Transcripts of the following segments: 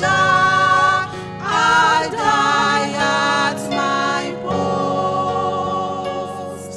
altar, I die at my post.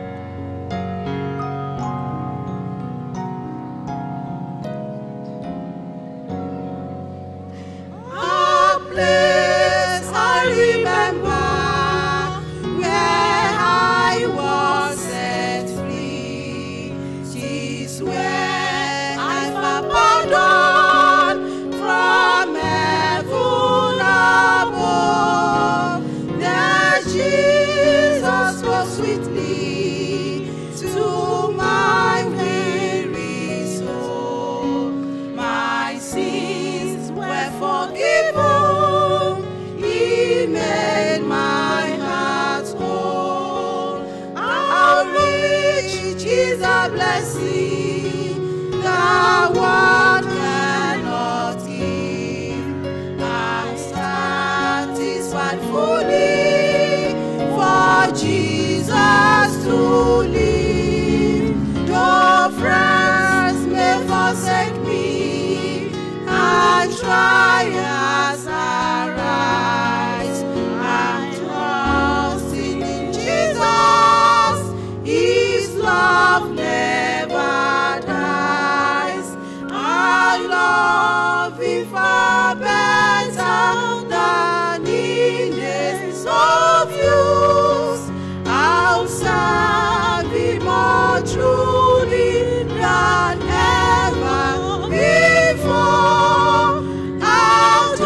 A place I remember where I was set free. 'Tis where I found pardon from heaven above. There Jesus was with me to my weary soul. My sins were forgiven. He made my heart whole. How rich is a blessing that one cannot give. I'm satisfied fully for Jesus to live. Though friends may forsake me, and trials arise. I'm trusting in Jesus. His love never dies. I love Him far better than in days of youth. I'll serve Him more truly than ever before. I'll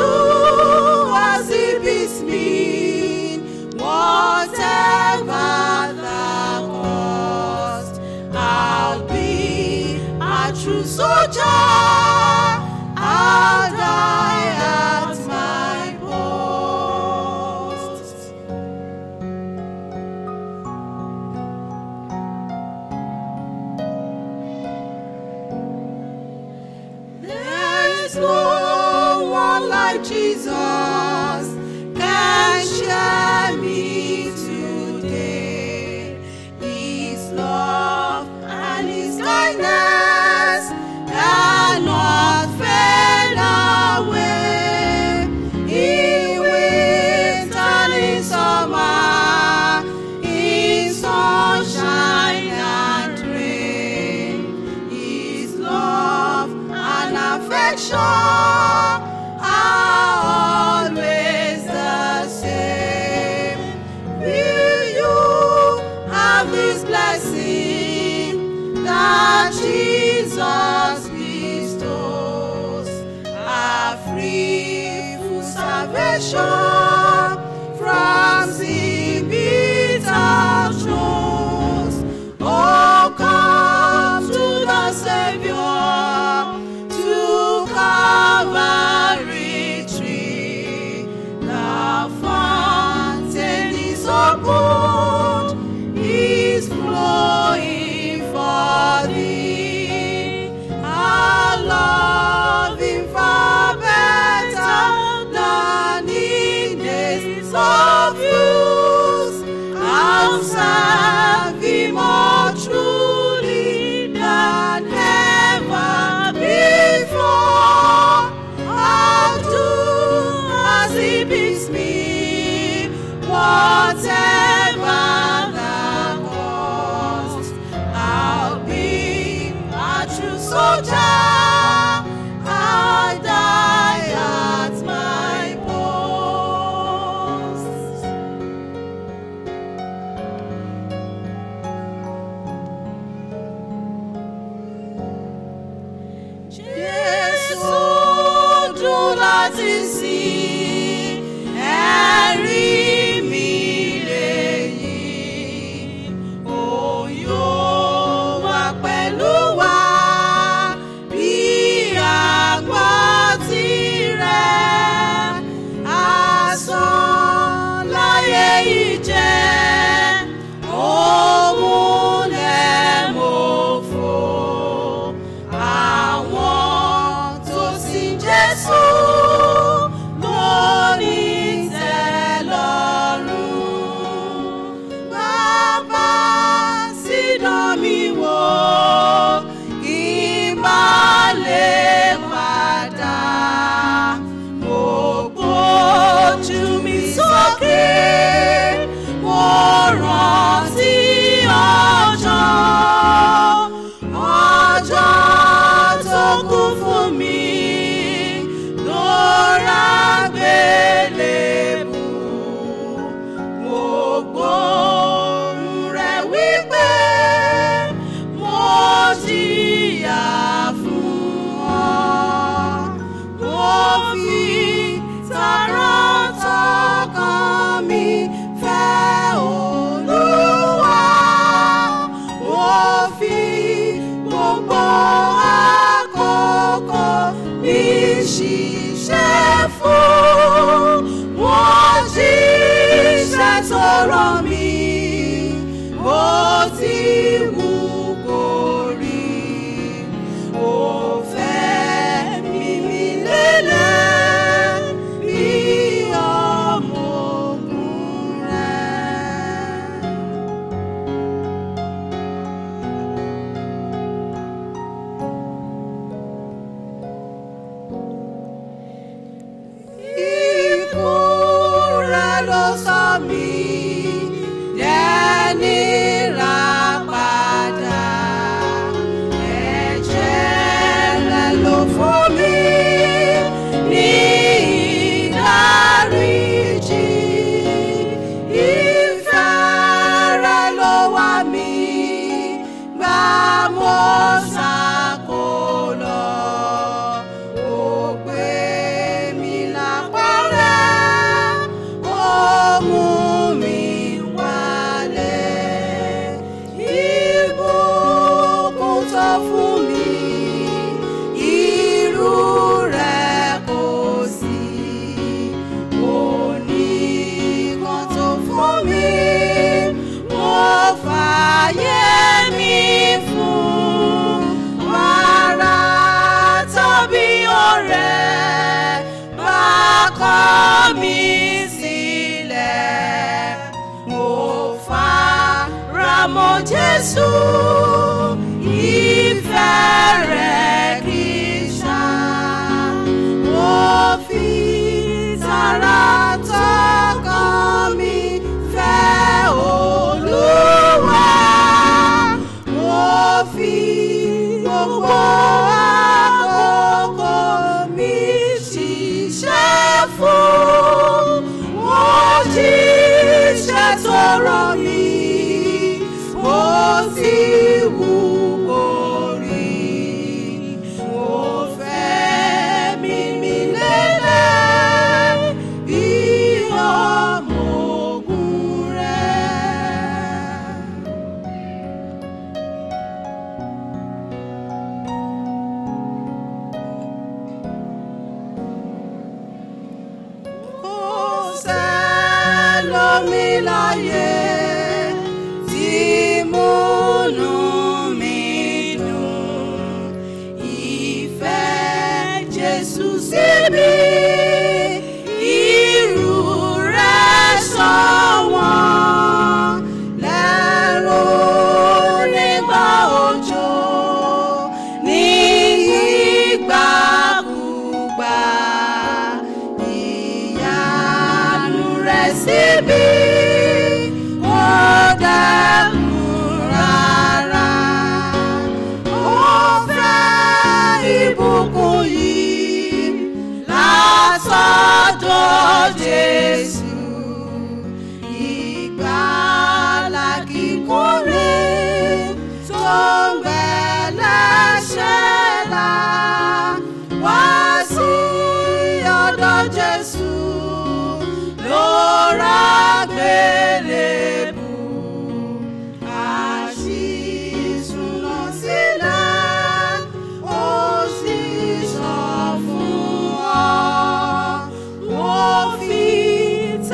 tó rọ̀ mí bó ti wù kó rí ó fẹ́ mímí lélẹ̀ bí ọmọ ogun rẹ̀. Ikú rẹ̀ ló sọ mí dẹni ìràpadà. Ẹ̀jẹ̀ rẹ̀ ló fún mi ní ìdáríjì. Ìfẹ́ rẹ̀ ló wá mi gbà mo sákò lọ. Ó gbé mi lápárẹ̀, ó mú mi wálé. Ìbùkún tó fún mi, irú rẹ̀ kò sí. Oníkan tó fún mi, mo fàyè mi fún. Wàrà tàbí ọ̀rẹ́ bá kọ̀ mí sílẹ̀. Mo fara mọ́ Jésù, ìfẹ́ rẹ̀ kì í ṣá. Mo fi tara tọkàn mi fẹ́ Olúwa. Mo fi gbogbo àkókò mi ṣiṣẹ́ fún. Mo jíṣẹ́ tó rọ̀ mí, mo ti wù kó rí. Mo fẹ́ mímí lélẹ̀ bí ọmọ ogun rẹ̀. Kò sẹ́lómi láyé tí múnú mi dùn. Ìfẹ́ Jésù sí mi, irú rẹ̀ ṣọ̀wọ́n. Lẹ́rù nígbà òjò, ní ìgbàkúgbà ìyanu rẹ̀ síbi kò dẹ́kun rárá. Ó fẹ́ ìbùkún yìí látọ̀dọ̀ Jésù. Ìgbàlà kíkúnni tó ń gbẹ̀lẹ́ṣẹ̀ là wá sí ọ̀dọ̀ Jésù lóra gbélébù. Àṣìṣúná sílẹ̀ ó sì sọ fún ọ. Mo fi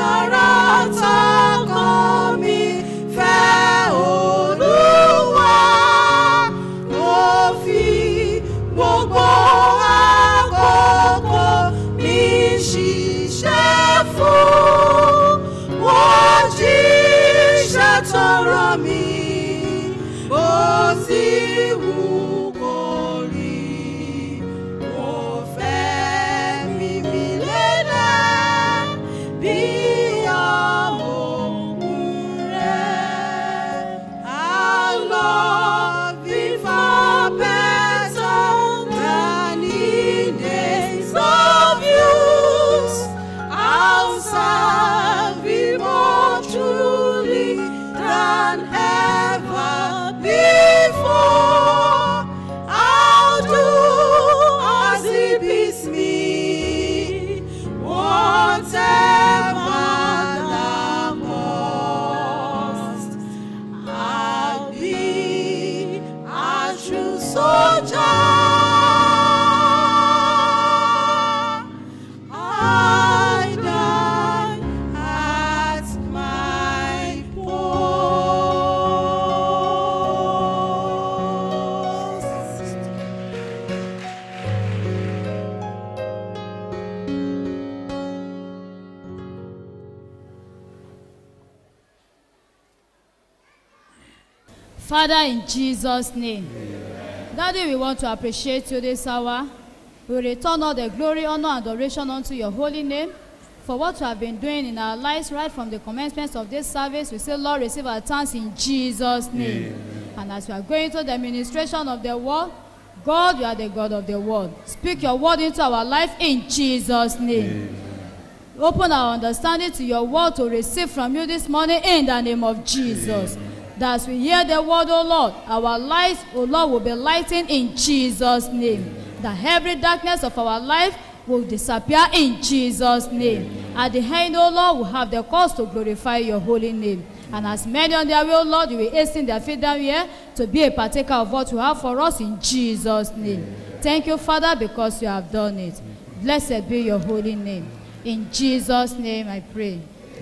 Father, in Jesus' name. Daddy, we want to appreciate you this hour. We return all the glory, honor, and adoration unto your holy name. For what you have been doing in our lives right from the commencement of this service, we say, Lord, receive our thanks in Jesus' name. And as we are going to the administration of the word, God, you are the God of the word. Speak your word into our life in Jesus' name. Open our understanding to your word to receive from you this morning in the name of Jesus. That as we hear the word, O Lord, our lives, O Lord, will be lightened in Jesus' name. That every darkness of our life will disappear in Jesus' name. At the end, O Lord, will have the cause to glorify your holy name. And as many on their way, O Lord, you will hasten their feet down here to be a partaker of what you have for us in Jesus' name. Thank you, Father, because you have done it. Blessed be your holy name. In Jesus' name I pray.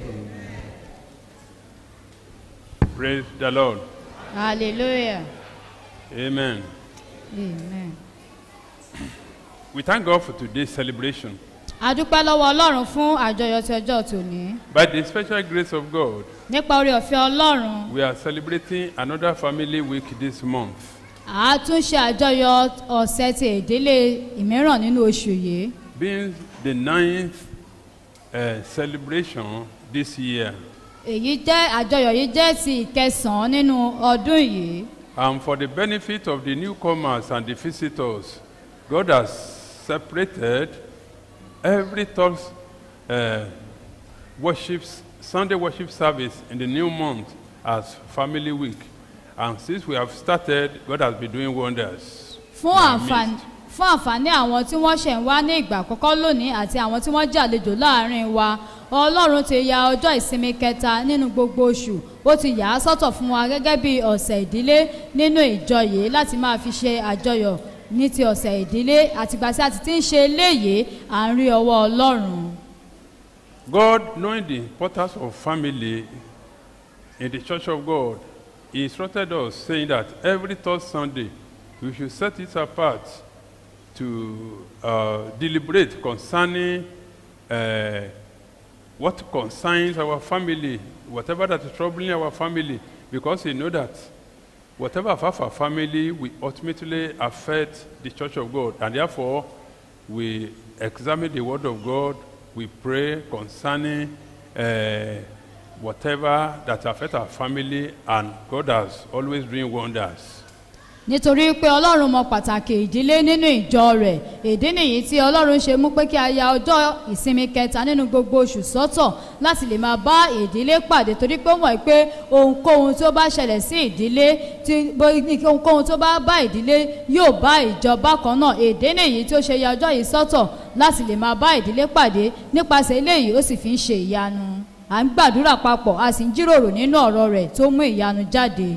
Praise the Lord. Hallelujah. Amen. Amen. We thank God for today's celebration. A dúpẹ́ lọ́wọ́ Ọlọ́run fún àjọyọ̀ ti ọjọ́ tòní. By the special grace of God, Nípa orí ọ̀fẹ́ Ọlọ́run, we are celebrating another family week this month. a tún ṣe àjọyọ̀ ọ̀sẹ̀ ti ìdílé ìmíràn nínú oṣù yìí. Being the ninth uh, celebration this year. Èyí jẹ́ àjọyọ̀ yìí jẹ́ ti ìkẹsàn-án nínú ọdún yìí. And for the benefit of the newcomers and the visitors, God has separated every third uh, worship, Sunday worship service in the new month as Family Week. And since we have started, God has been doing wonders. Fún in our àǹfààní midst. fún àǹfààní àwọn tí wọ́n ṣẹ̀ ń wá ní ìgbà àkọ́kọ́ lónìí àti àwọn tí wọ́n jẹ́ àlejò láàrin wa ọlọ́run ti ya ọjọ́ ìsinmi kẹta nínú gbogbo oṣù ó ti yà á sọ́tọ̀ fún wa gẹ́gẹ́ bí ọ̀sẹ̀ ìdílé nínú ìjọ yìí láti máa fi ṣe àjọyọ̀ ní ti ọ̀sẹ̀ ìdílé àtìgbà tí a ti ti ń ṣe eléyìí à ń rí ọwọ́ ọlọ́run. God, knowing the importance of family in the Church of God, He instructed us, saying that every third Sunday we should set it apart to uh, deliberate concerning uh, what concerns our family, whatever that is troubling our family, because He know that whatever affects our family will ultimately affect the Church of God, and therefore we examine the Word of God, we pray concerning uh, whatever that affects our family, and God has always doing wonders. nítorí pé ọlọ́run mọ pàtàkì ìdílé nínú ìjọ rẹ̀ ìdí nìyí tí ọlọ́run ṣe mú pé kí a ya ọjọ́ ìsinmi kẹta nínú gbogbo oṣù sọ́tọ̀ láti lè máa bá ìdílé pàdé torí pé ó mọ̀ pé ohunkóhun tó bá ṣẹlẹ̀ sí ìdílé tí bó- ní ohunkóhun tó bá bá ìdílé yóò bá ìjọba kan náà ìdí nìyí tí ó ṣe ya ọjọ́ yìí sọ́tọ̀ láti lè máa bá ìdílé pàdé nípasẹ̀ eléyìí ó sì fi ń ṣe ìyanu à ń gbàdúrà papọ̀ a sì ń jíròrò nínú ọ̀rọ̀ rẹ̀ tó mú ìyanu jáde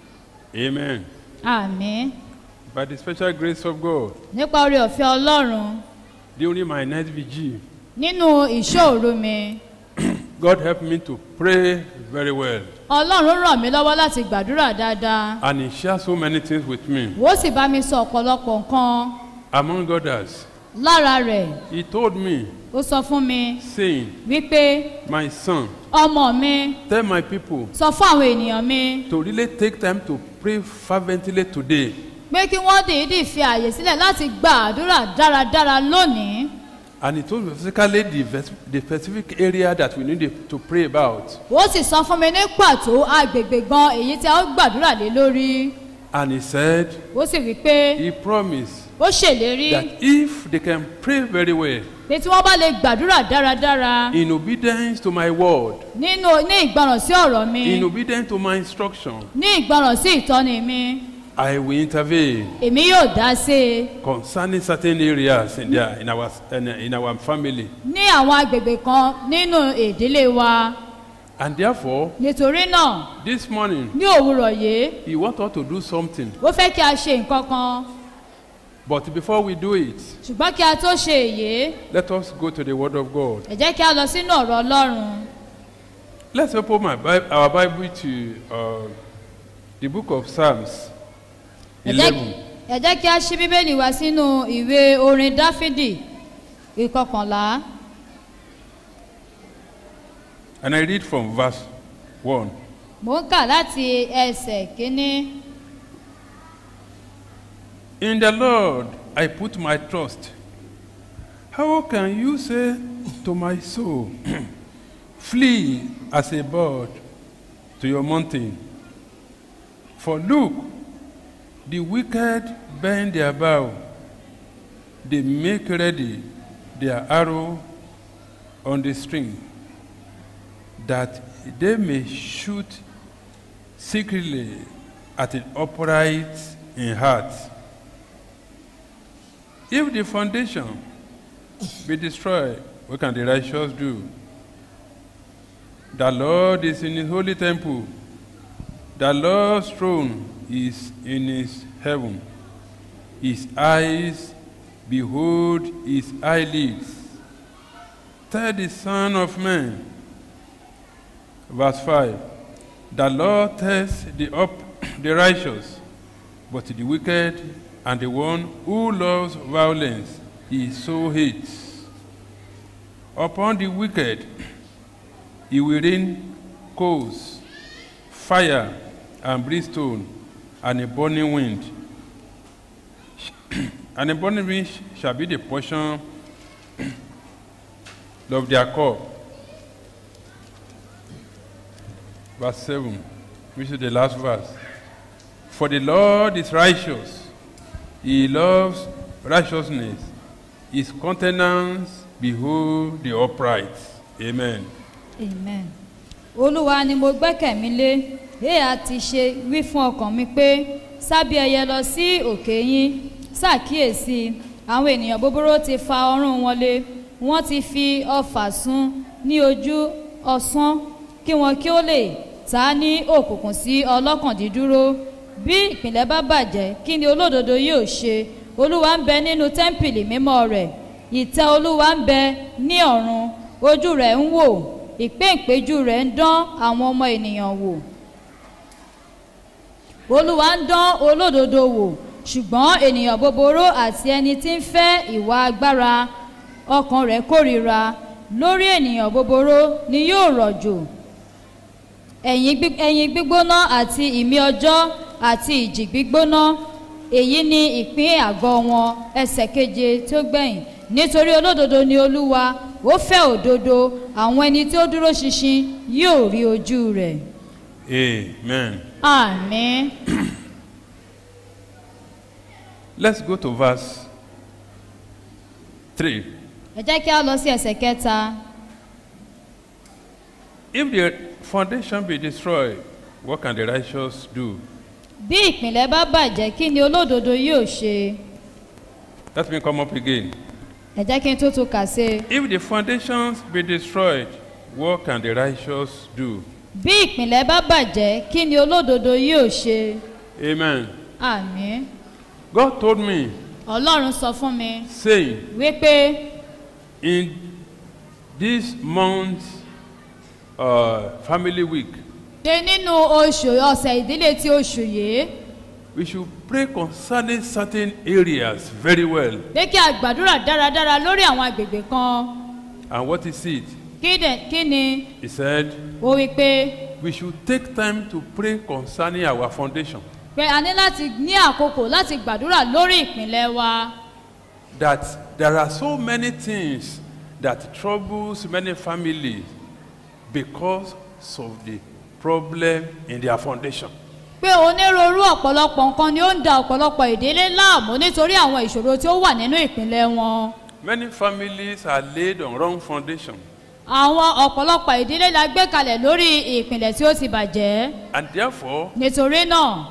Amen. àmín. By the special grace of God, nípa orí ọ̀fẹ́ ọlọ́run during my night vigil, nínú ìṣòro mi God helped me to pray very well. ọlọ́run ràn mí lọ́wọ́ láti gbàdúrà dáadáa And He shared so many things with me. ó sì bá mi sọ ọ̀pọ̀lọpọ̀ nǹkan Among others, lára rẹ̀ He told me, ó sọ fún mi saying, wípé My son, ọmọ mi tell my people sọ fún àwọn ènìyàn mi to really take time to pray fervently today. pé kí wọ́n dìídì fi àyè sílẹ̀ láti gbàdúrà dáradára lónìí And he told me specifically the, ves- the specific area that we need to pray about. ó sì sọ fún mi ní pàtó agbègbè gan èyí tí a ó gbàdúrà lé lórí And he said, ó sì wí pé he promised ó ṣèlérí that if they can pray very well pé tí wọ́n bá lè gbàdúrà dáradára in obedience to my word, nínú ní ìgbọràn sí ọ̀rọ̀ mi in obedience to my instruction, ní ìgbọràn sí ìtọ́ni mi I will intervene èmi yóò dá sí i concerning certain areas in, their, in, our, in, in our family. ní àwọn agbègbè kan nínú ìdílé wa And therefore, nítorí náà this morning, ní òwúrọ̀ yìí he wants us to do something. ó fẹ́ kí a ṣe nǹkan kan But before we do it, ṣùgbọ́n kí a tó ṣe èyí let us go to the Word of God. ẹ jẹ́ kí a lọ sínú ọ̀rọ̀ ọlọ́run Let's open my Bi- our Bible to uh, the book of Psalms ẹ jẹ́ 11. ẹ jẹ́ kí a ṣí bíbélì wá sínú ìwé orin dáfídì ìkọkànlá And I read from verse 1. mò ń kà láti ẹsẹ̀ kínní In the Lord I put my trust. How can you say to my soul, Flee as a bird to your mountain? For look, the wicked bend their bow, they make ready their arrow on the string, that they may shoot secretly at the upright in heart. If the foundation be destroyed, what can the righteous do? The Lord is in his holy temple. The Lord's throne is in his heaven. His eyes behold his eyelids. Tell the Son of Man. Verse 5. The Lord tests the up the righteous, but the wicked and the one who loves violence he so hates. Upon the wicked he will rain coals, fire, and brimstone, and a burning wind. and a burning wind shall be the portion of their cup. Verse 7, which is the last verse. For the Lord is righteous, he loves righteousness, his countenance behold the upright. Amen. amen olúwa ni mo gbẹ́kẹ̀mí lé èyà ti ṣe wí fún ọkàn mi pé sábì ẹyẹ lọ sí òkè yín ṣàkíyèsí àwọn ènìyàn búburú ti fa ọrùn wọn lé wọ́n ti fi ọfà sún ní ojú ọ̀sán kí wọn kí ó lè ta á ní òkùnkùn sí ọlọ́kàn dídúró bí ìpìlẹ̀ bá bàjẹ́ kí ni olódodo yóò ṣe olúwa ń bẹ nínú tẹ́ḿpìlì mímọ́ rẹ̀ ìtẹ́ olúwa ń bẹ ní ọ̀run ojú rẹ̀ ń wò ìpéǹpéjú rẹ̀ ń dán àwọn ọmọ ènìyàn wò olúwa ń dán olódodo wò ṣùgbọ́n ènìyàn búburú àti ẹni tí ń fẹ́ ìwà agbára ọkàn rẹ̀ kórìíra lórí ènìyàn búburú ni yóò rọ̀jò ẹ̀yìn gbí- ẹ̀yìn gbígbóná àti ìmí ọjọ́ àti ìjì gbígbóná èyí ni ìpín àgọ́ wọn ẹsẹ̀ keje tí ó gbẹ̀yìn nítorí olódodo ni olúwa ó fẹ́ òdodo àwọn ẹni tí ó dúró ṣinṣin yóò rí ojú rẹ̀ Amen. àmín Let's go to verse 3. ẹ jẹ́ kí a lọ sí ẹsẹ̀ kẹta If the foundation be destroyed, what can the righteous do? bí ìpìlẹ̀ bá bàjẹ́ kí ni olódodo yóò ṣe Let me come up again. ẹ jẹ́ kí n tó tún kà sí i. If the foundations be destroyed, what can the righteous do? bí ìpìlẹ̀ bá bàjẹ́ kí ni olódodo yóò ṣe Amen. àmín God told me, ọlọ́run sọ fún mi saying, wípé in this month, uh, family week, ṣe nínú oṣù ọ̀sẹ̀ ìdílé tí oṣù yìí we should pray concerning certain areas very well. pé kí a gbàdúrà dáradára lórí àwọn agbègbè kan And what is it? kí dẹ̀- kí ni He said, ó wí pé we should take time to pray concerning our foundation. pé a ní láti ní àkókò láti gbàdúrà lórí ìpìlẹ̀ wa That there are so many things that troubles many families because of the problem in their foundation. pé onírúurú ọ̀pọ̀lọpọ̀ nǹkan ni ó ń da ọ̀pọ̀lọpọ̀ ìdílé láàmú nítorí àwọn ìṣòro tí ó wà nínú ìpìlẹ̀ wọn Many families are laid on wrong foundation. àwọn ọ̀pọ̀lọpọ̀ ìdílé la gbé kalẹ̀ lórí ìpìlẹ̀ tí ó ti bàjẹ́ And therefore, nítorí náà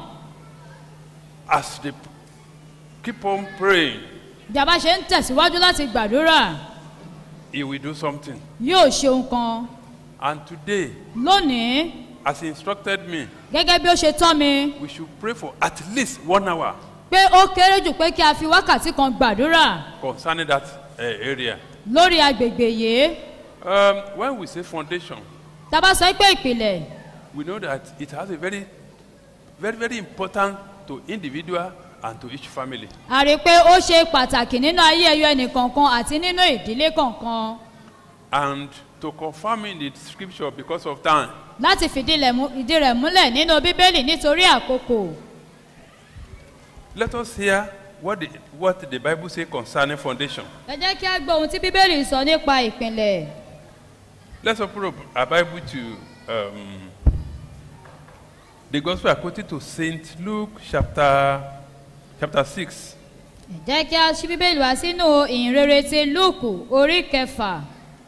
as they keep on praying, ìjàmbá ṣe ń tẹ̀síwájú láti gbàdúrà He will do something. yóò ṣe ohun kan And today, lónìí as He instructed me, gẹ́gẹ́ bí ó ṣe tọ́ mi we should pray for at least one hour pé ó kéré jù pé kí a fi wákàtí kan gbàdúrà concerning that uh, area. lórí agbègbè yìí Um, when we say foundation, tá a bá sọ pé ìpìlẹ̀ we know that it has a very, very, very important to individual and to each family. a rí i pé ó ṣe pàtàkì nínú ayé ẹyọ ẹnìkọ̀ọ̀kan àti nínú ìdílé kọ̀ọ̀kan And to confirm in the scripture because of time. láti fìdí lẹ̀ mú- ìdí rẹ̀ múlẹ̀ nínú bíbélì nítorí àkókò Let us hear what the, what the Bible says concerning foundation. ẹ jẹ́ kí a gbọ́ ohun tí bíbélì sọ nípa ìpìnlẹ̀ Let's open up our Bible to um, the Gospel according to Saint Luke chapter chapter six. ẹ jẹ́ kí a ṣí bíbélì wá sínú ìhìnrere ti lúùkù orí kẹfà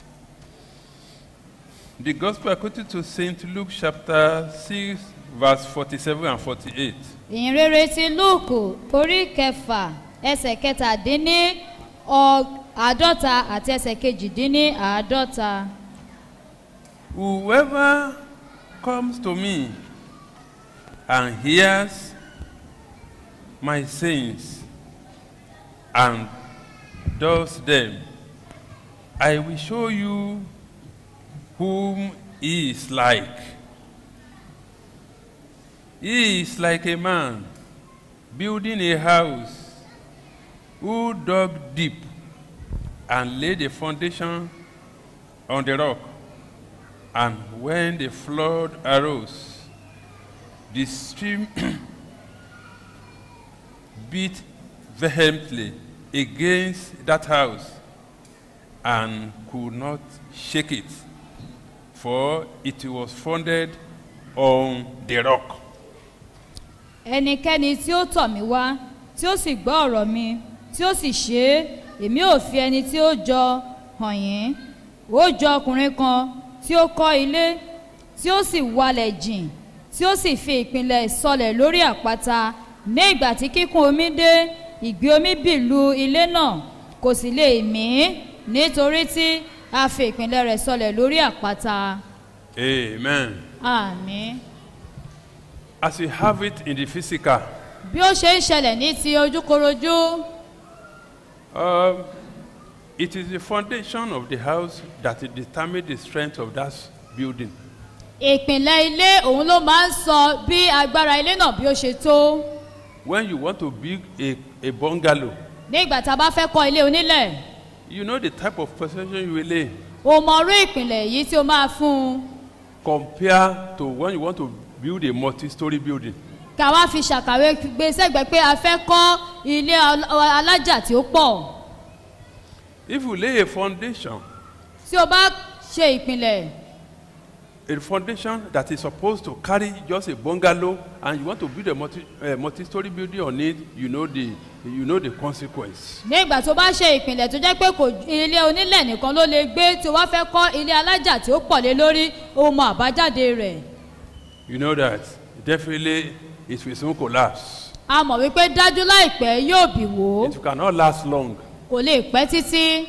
The Gospel according to Saint Luke chapter six, verse forty-seven and forty-eight. ìhìnrere ti lúùkù orí kẹfà ẹsẹ̀ kẹtàdínní ọ- àádọ́ta àti ẹsẹ̀ kejìdínní àádọ́ta. Whoever comes to me and hears my sayings and does them, I will show you whom he is like. He is like a man building a house who dug deep and laid a foundation on the rock. And when the flood arose, the stream beat vehemently against that house and could not shake it, for it was founded on the rock. ẹnikẹ́ni tí ó tọ̀ mí wá tí ó sì gbọ́ ọ̀rọ̀ mi tí ó sì ṣe é èmi ò fi ẹni tí ó jọ hàn yín ó jọ ọkùnrin kan tí ó kọ́ ilé tí ó sì walẹ̀ jìn tí ó sì fi ìpìlẹ̀ sọlẹ̀ lórí àpáta ní ìgbà tí kíkún omi dé ìgbé omi bì lu ilé náà kò sì lè mí nítorí tí a fi ìpìlẹ̀ rẹ̀ sọlẹ̀ lórí àpáta Amen. àmì As we have it in the physical, bí ó ṣe ń ṣẹlẹ̀ ní ti ojúkorojú. um, it is the foundation of the house that determines the strength of that building. ìpìlẹ̀ ilé òun ló máa ń sọ bí agbára ilé náà bí ó ṣe tó When you want to build a, a bungalow, ní ìgbà tá a bá fẹ́ kọ́ ilé onílẹ̀ you know the type of foundation you will lay. o mọ orú ìpìlẹ̀ yìí tí o máa fún un compare to when you want to build a multi-story building. ká wá fi ṣàkàwé gbé sẹ́gbẹ̀ẹ́ pé a fẹ́ kọ́ ilé al- alájà tí ó pọ̀ If you lay a foundation, tí o bá ṣe ìpìlẹ̀ a foundation that is supposed to carry just a bungalow, and you want to build a multi, uh, multi-story building on it, you know the you know the consequence. ní ìgbà tó bá ṣe ìpìlẹ̀ tó jẹ́ pé kò ilé onílẹ̀ nìkan ló lè gbé tí o wá fẹ́ kọ́ ilé alájà tí ó pọ̀ lé lórí o mọ àbájáde rẹ̀ You know that definitely it will soon collapse. a mọ̀ wípé dájú láìpẹ́ yóò bì wò It cannot last long. kò lè pẹ́ títí.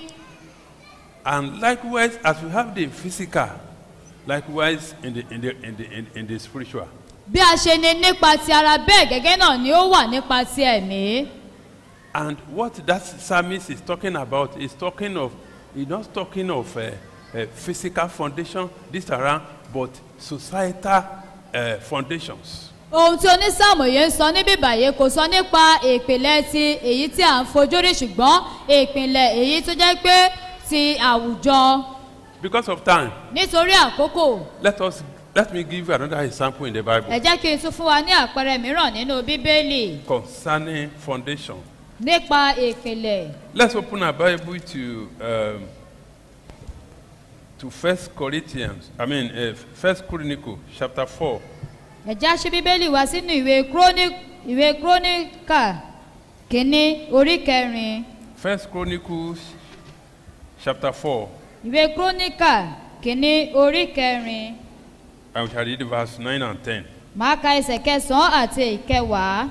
And likewise, as we have the physical, likewise in the in the in the in, in the spiritual. bí a ṣe ní nípa ti ara bẹ́ẹ̀ gẹ́gẹ́ náà ni ó wà nípa ti ẹ̀mí. And what that psalmist is talking about is talking of, he's not talking of uh, uh, physical foundation, this around, but societal uh, foundations. ohun tí onísàmù yìí ń sọ níbí báyìí kò sọ nípa ìpìlẹ̀ ti èyí tí à ń fojú rí ṣùgbọ́n ìpìlẹ̀ èyí tó jẹ́ pé ti àwùjọ Because of time, nítorí àkókò let us let me give you another example in the ẹ Bible jẹ́ kí n tún fún wa ní àpẹẹrẹ mìíràn nínú bíbélì concerning foundation. nípa ìpìlẹ̀ Let's open our Bible to um, to First Corinthians. I mean, uh, First Chronicle, chapter four. ẹ já ṣí bíbélì wá sínú ìwé Chroni- ìwé króníkà kínní orí kẹrin First Chronicles, chapter four. ìwé króníkà kínní orí kẹrin. And we shall read verse nine and ten. máa ka ẹsẹ̀ kẹsàn-án àti ìkẹwàá.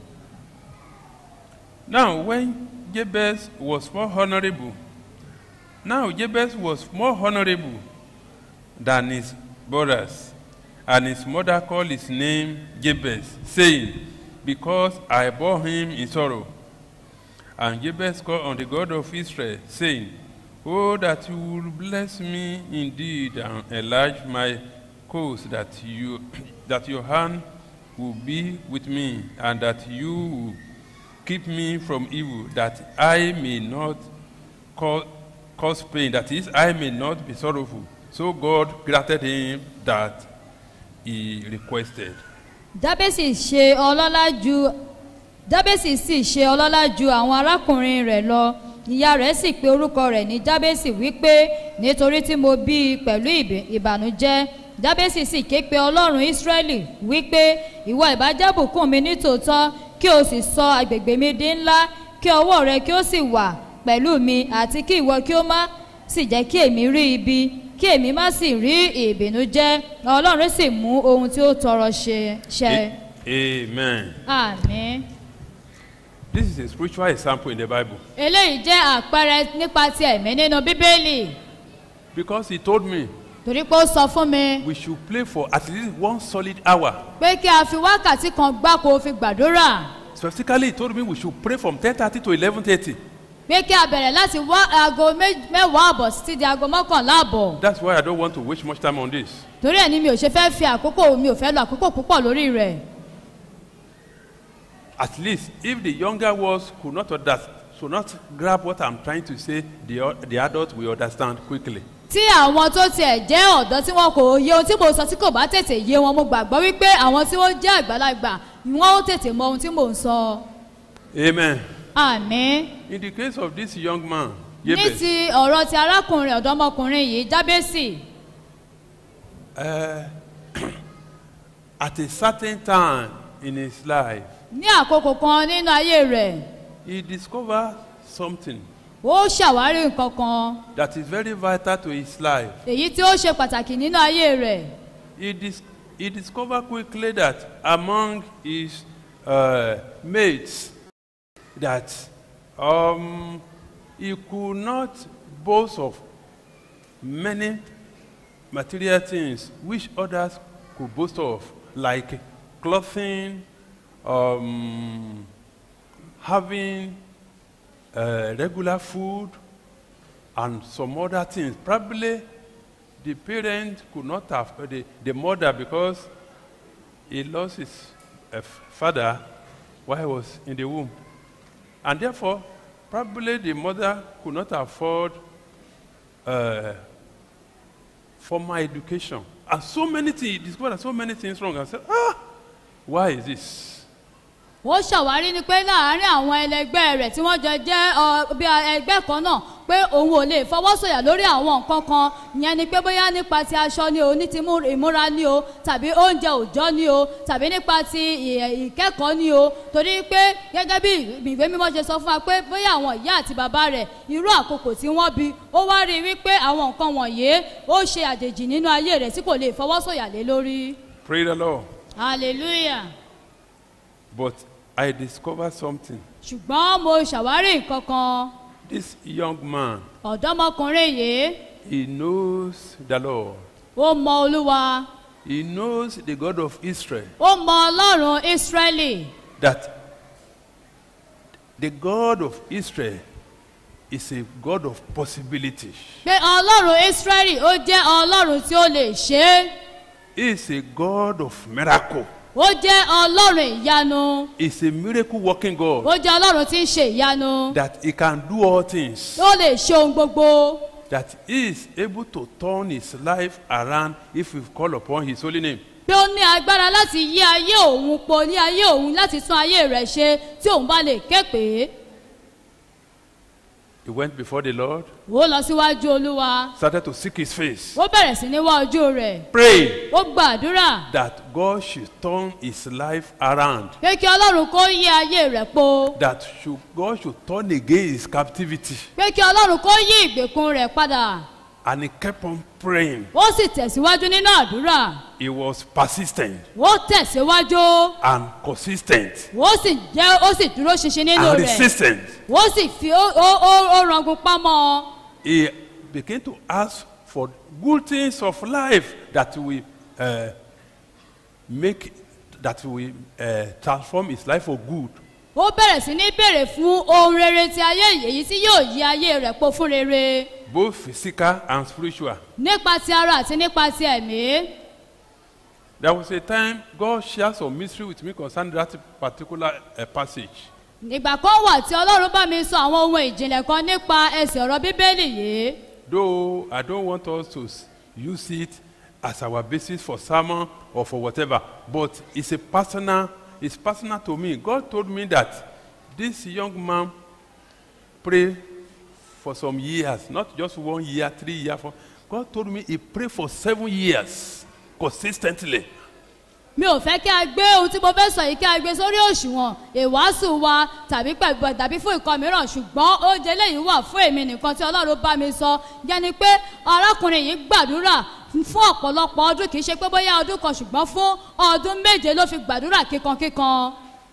Now, when Jabez was more honorable, now Jabez was more honorable than his brothers, and his mother called his name Jabez, saying, Because I bore him in sorrow. And Jabez called on the God of Israel, saying, Oh, that you will bless me indeed and enlarge my cause, that you that your hand will be with me, and that you will keep me from evil, that I may not cause, cause pain, that is, I may not be sorrowful. So God granted him that he requested. jábèsì ṣe ọlọ́lá ju jábèsì sì ṣe ọlọ́lá ju àwọn arákùnrin rẹ̀ lọ ìyá rẹ̀ sì pe orúkọ rẹ̀ ní jábèsì wípé nítorí tí mo bí i pẹ̀lú ìbì- ìbànújẹ́ jábèsì sì ké pe ọlọ́run ísírẹ́lì wípé ìwọ ìbájẹ́ bùkún mi nítòótọ́ kí o sì sọ agbègbè mi di ńlá kí ọwọ́ rẹ kí ó sì wà pẹ̀lú mi àti kí ìwọ kí ó má sì jẹ́ kí èmi rí ibi kí èmi má sì rí ìbìnújẹ́ ọlọ́run sì mú ohun tí ó tọrọ ṣe ṣẹ. A- Amen. àmín. This is a spiritual example in the Bible eléyìí jẹ́ àpẹẹrẹ nípa ti ẹ̀mí nínú bíbélì because he told me torí pé ó sọ fún mi we should play for at least one solid hour. pé kí a fi wákàtí kan gbáko fi gbàdúrà Specifically, he told me we should pray from 10:30 to 11:30. pé kí a bẹ̀rẹ̀ láti wá aago mé- mẹ́wàá àbọ̀ títí di aago mọ́kànlá àbọ̀ That's why I don't want to waste much time on this. torí ẹ̀ ni mi ò ṣe fẹ́ fi àkókò mi ò fẹ́ lo àkókò púpọ̀ lórí rẹ̀ At least, if the younger ones could not understand, should not grab what I'm trying to say, the, o- the adults will understand quickly. tí àwọn tó tiẹ̀ jẹ́ ọ̀dọ́ tí wọn kò yé ohun tí mo sọ tí kò bá tètè yé wọn mo gbàgbọ́ wípé àwọn tí wọ́n jẹ́ àgbàlagbà wọn ó tètè mọ ohun tí mò ń sọ Amen. àmín In the case of this young man, ní Jabez, ti ọ̀rọ̀ ti arákùnrin ọ̀dọ́mọkùnrin yìí jábẹ́sì uh, at a certain time in his life, ní àkókò kan nínú ayé rẹ̀ he discovered something ó ṣàwárí nǹkan kan that is very vital to his life. èyí tí ó ṣe pàtàkì nínú ayé rẹ̀ He, dis- he discovered quickly that among his uh, mates, that um, he could not boast of many material things which others could boast of, like clothing, um, having uh, regular food, and some other things. Probably the parent could not have, uh, the, the mother, because he lost his uh, f- father while he was in the womb. And therefore, probably the mother could not afford uh, formal education. And so many things, he discovered so many things wrong. And said, ah, why is this? ó ṣàwárí ni pé láàárín àwọn ẹlẹgbẹ́ rẹ̀ tí wọ́n jọ jẹ́ ọ, bí a- ẹgbẹ́ kan náà pé òun ò lè fọwọ́sọ̀yà lórí àwọn nǹkan kan ìyẹn ni pé bóyá nípa ti aṣọ ni o ní ti mú- ìmúra ni o tàbí oúnjẹ òòjọ́ ni o tàbí nípa ti ì- ìkẹ́kọ̀ọ́ ni o torí pé gẹ́gẹ́ bí ìwé mímọ́ ṣe sọ fún wa pé bóyá àwọn ìyá àti bàbá rẹ̀ irú àkókò tí wọ́n bí ó wá rí i wípé àwọn nǹkan wọ̀nyí ó ṣe àjèjì nínú ayé rẹ̀ tí kò lè fọwọ́sọ̀yà lé lórí Pray the Lord. hallelujah. But I discovered something. ṣùgbọ́n mo ṣàwárí nǹkan kan This young man, ọ̀dọ́mọkùnrin yìí he knows the Lord. ó mọ olúwa He knows the God of Israel. ó mọ ọlọ́run ísírẹ́lì That the God of Israel is a God of possibilities. pé ọlọ́run ísírẹ́lì ó jẹ́ ọlọ́run tí ó lè ṣe é He is a God of miracle. ó jẹ́ ọlọ́run ìyanu He is a miracle working God. ó jẹ́ ọlọ́run tí ń ṣe ìyanu That he can do all things. ó lè ṣe ohun gbogbo That he is able to turn his life around if we call upon his holy name. pé ó ní agbára láti yí ayé òun po ní ayé òun láti tún ayé rẹ̀ ṣe tí òun bá lè ké pè é He went before the Lord, ó lọ síwájú olúwa started to seek his face, ó bẹ̀rẹ̀ sí ní wá ojú rẹ̀ pray ó gbàdúrà that God should turn his life around. pé kí ọlọ́run kó yí ayé rẹ̀ po That should, God should turn again his captivity. pé kí ọlọ́run kó yí ìgbèkùn rẹ̀ padà And he kept on praying. ó sì tẹ̀síwájú nínú àdúrà He was persistent ó tẹ̀síwájú and consistent ó sì jẹ́ ó sì dúró ṣinṣin nínú and rẹ̀ resistant. ó sì fi ó ó ó ó rangun pámọ́ He began to ask for good things of life that will uh, make that will uh, transform his life for good. ó bẹ̀rẹ̀ sí ní béèrè fún ohun rere ti ayé yìí èyí tí yóò yí ayé rẹ̀ po fún rere both physical and spiritual. nípa ti ara àti nípa ti ẹ̀mí There was a time God shared some mystery with me concerning that particular uh, passage. ìgbà kan wà tí ọlọ́run bá mi sọ àwọn ohun ìjìnlẹ̀ kan nípa ẹsẹ̀ ọ̀rọ̀ bíbélì yìí Though I don't want us to s- use it as our basis for sermon or for whatever. But it's a personal, it's personal to me. God told me that this young man prayed for some years, not just one year, three years. Four. God told me he prayed for seven years consistently. mi ò fẹ́ kí a gbé ohun tí mo fẹ́ sọ yìí kí a gbé sórí òṣùwọ̀n ìwàásù wa tàbí pẹ̀lú tàbí fún ìkọ́ mìíràn ṣùgbọ́n oúnjẹ lẹ́yìn wà fún èmi nìkan tí ọlọ́run bá mi sọ yẹni pé arákùnrin yìí gbàdúrà fún ọ̀pọ̀lọpọ̀ ọdún kì í ṣe pé bóyá ọdún kan ṣùgbọ́n fún ọdún méje ló fi gbàdúrà kíkankíkan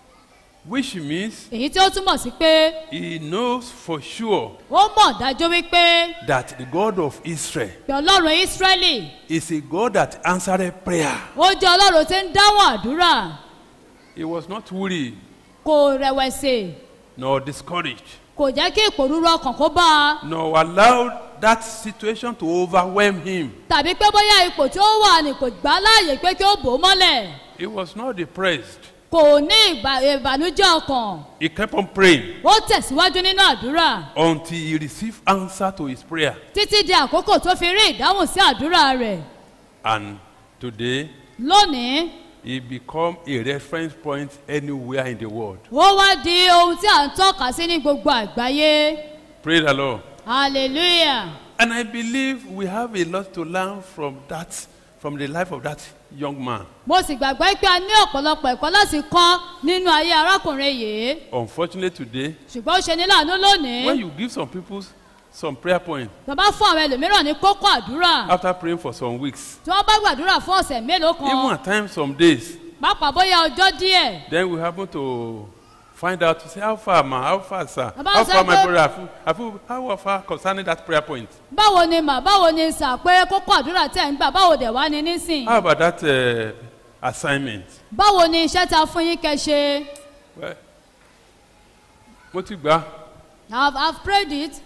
Which means èyí tí ó túmọ̀ sí pé he knows for sure ó mọ̀ dájú wípé that the God of Israel pé ọlọ́run ísírẹ́lì is a God that answered prayer. ó jẹ́ ọlọ́run tí ń dáhùn àdúrà He was not worried kò rẹ̀wẹ̀sì nor discouraged, kò jẹ́ kí ìpòrúurú ọkàn kó bá a nor allowed that situation to overwhelm him. tàbí pé bóyá ipò tí ó wà ní kò gbà á láàyè pé kí ó bò ó mọ́lẹ̀ He was not depressed. kò ní ìbà- ìbànújẹ́ ọkàn He kept on praying ó tẹ̀síwájú nínú àdúrà until he received answer to his prayer. títí di àkókò tó fi rí ìdáhùn sí àdúrà rẹ̀ And today, lónìí he become a reference point anywhere in the world. ó wá di ohun tí à ń tọ́ka sí ní gbogbo àgbáyé Praise the Lord. hallelujah And I believe we have a lot to learn from that, from the life of that young man. mo sì gbàgbọ́ pé a ní ọ̀pọ̀lọpọ̀ ẹ̀kọ́ láti kọ́ nínú ayé arákùnrin yìí Unfortunately, today, ṣùgbọ́n ó ṣe ní láàánú lónìí when you give some people some prayer point bàbá fún àwọn ẹlòmíràn ní kókó àdúrà after praying for some weeks, tí wọ́n bá gbàdúrà fún ọ̀sẹ̀ mélòó kan even at times some days, pápá bóyá ọjọ́ díẹ̀ then we happen to find out to say how far ma how far sir Baba how sọ far my pé- brother Afu- Afu, how far concerning that prayer point báwo ni mà báwo ni sà pé kókó àdúrà tẹ̀ ń gbà báwo dẹ̀ wá ni nísìn how about that uh, assignment báwo ni iṣẹ́ ta fún yín kẹ́ ṣe well mo ti gbà I've, I've prayed it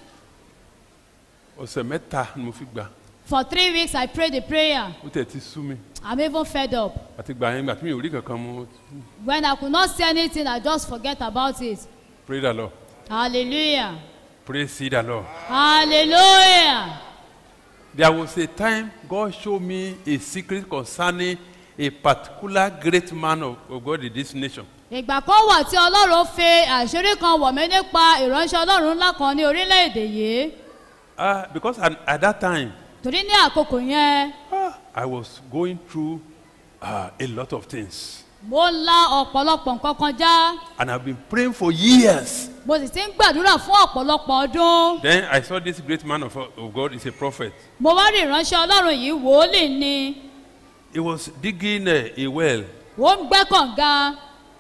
ọ̀sẹ̀ mẹ́ta ni mo fi gbà for three weeks I prayed the prayer ó tẹ̀ ti sú mi I'm even fed up àti gbà yẹn gbà tí mi ò rí kankan mo when I could not see anything I just forget about it pray the lord hallelujah praise the lord hallelujah there was a time God showed me a secret concerning a particular great man of, of God in this nation ìgbà kan wà tí ọlọ́run fi àṣírí kan wọ̀ mí nípa ìránṣẹ́ ọlọ́run ńlá kan ní orílẹ̀-èdè yìí uh, because at, at that time torí ní àkókò yẹn ah, I was going through uh, a lot of things mo ń la ọ̀pọ̀lọpọ̀ nǹkan kan já and I've been praying for years mo sì ti ń gbàdúrà fún ọ̀pọ̀lọpọ̀ ọdún then I saw this great man of, of God is a prophet mo wá rí ìránṣẹ́ ọlọ́run yìí wòólì ni he was digging uh, a well ó ń gbẹ́ kànga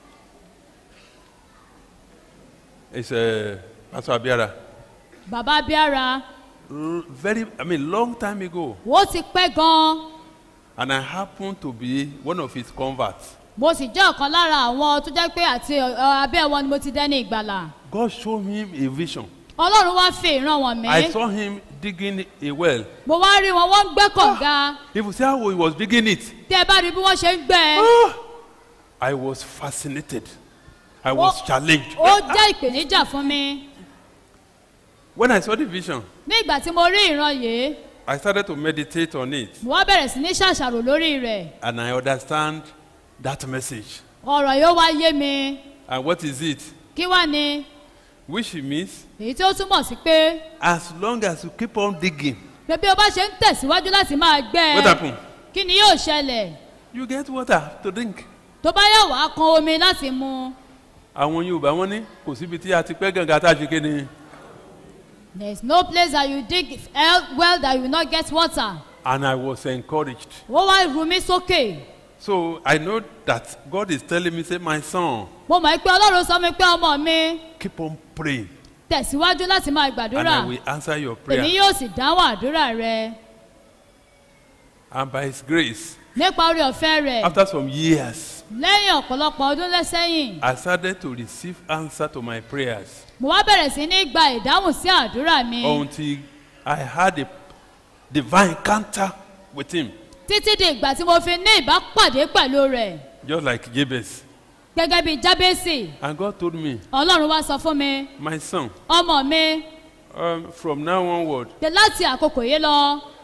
it's uh, Pastor Abiara bàbá bíára L- very I mean long time ago ó ti pẹ́ gan-an and I happened to be one of his converts mo sì jẹ́ ọ̀kan lára àwọn tó jẹ́ pé àti ọ, abẹ́ wọn ni mo ti dẹ́ni ìgbàlà God showed him a vision ọlọ́run wá fi ìran wọ̀n mí I saw him digging a well mo wá rí wọn wọ́n ń gbẹ́ kànga if you see how he was digging it tí ẹ bá rí bí wọ́n ṣe ń gbẹ́ ẹ. ah, I was fascinated I was Ó- challenged ó jẹ́ ìpèníjà fún mi when I saw the vision ní ìgbà tí mo rí ìran yìí I started to meditate on it mo wá bẹ̀rẹ̀ sí ní ṣàṣàrò lórí rẹ̀ and I understand that message ọ̀rọ̀ yóò wá yé mi and what is it kí wá ni which means èyí tí ó túmọ̀ sí pé as long as you keep on digging pé bí o bá ṣe ń tẹ̀síwájú láti máa gbẹ́ what ẹ happen kí ni yóò ṣẹlẹ̀ you get water to drink tó bá yà wá kan omi láti mu àwọn yorùbá wọn ní kò síbi tí a ti pẹ́ gàngà tá a ṣe kéde there is no place that you dig el- well that you will not get water and I was encouraged ó wá ru mi sókè so I know that God is telling me say my son mo mọ̀ pé ọlọ́run sọ mi pé ọmọ mi keep on praying tẹ̀síwájú láti máa and gbàdúrà I will answer your èmi prayer yóò sì dáhùn àdúrà rẹ and by his grace nípa orí ọ̀fẹ́ rẹ̀ after some years lẹ́yìn ọ̀pọ̀lọpọ̀ ọdún lẹ́sẹ̀yìn I started to receive answer to my prayers mo wá bẹ̀rẹ̀ sí ní gba ìdáhùn sí àdúrà mi until I had a divine encounter with him títí di ìgbà tí mo fi ní ìbápàdé pẹ̀lú rẹ̀ just like Jabez gẹ́gẹ́ bí jábẹ́sì and God told me ọlọ́run wá sọ fún mi my son ọmọ mi um, from now onward pé láti àkókò yìí lọ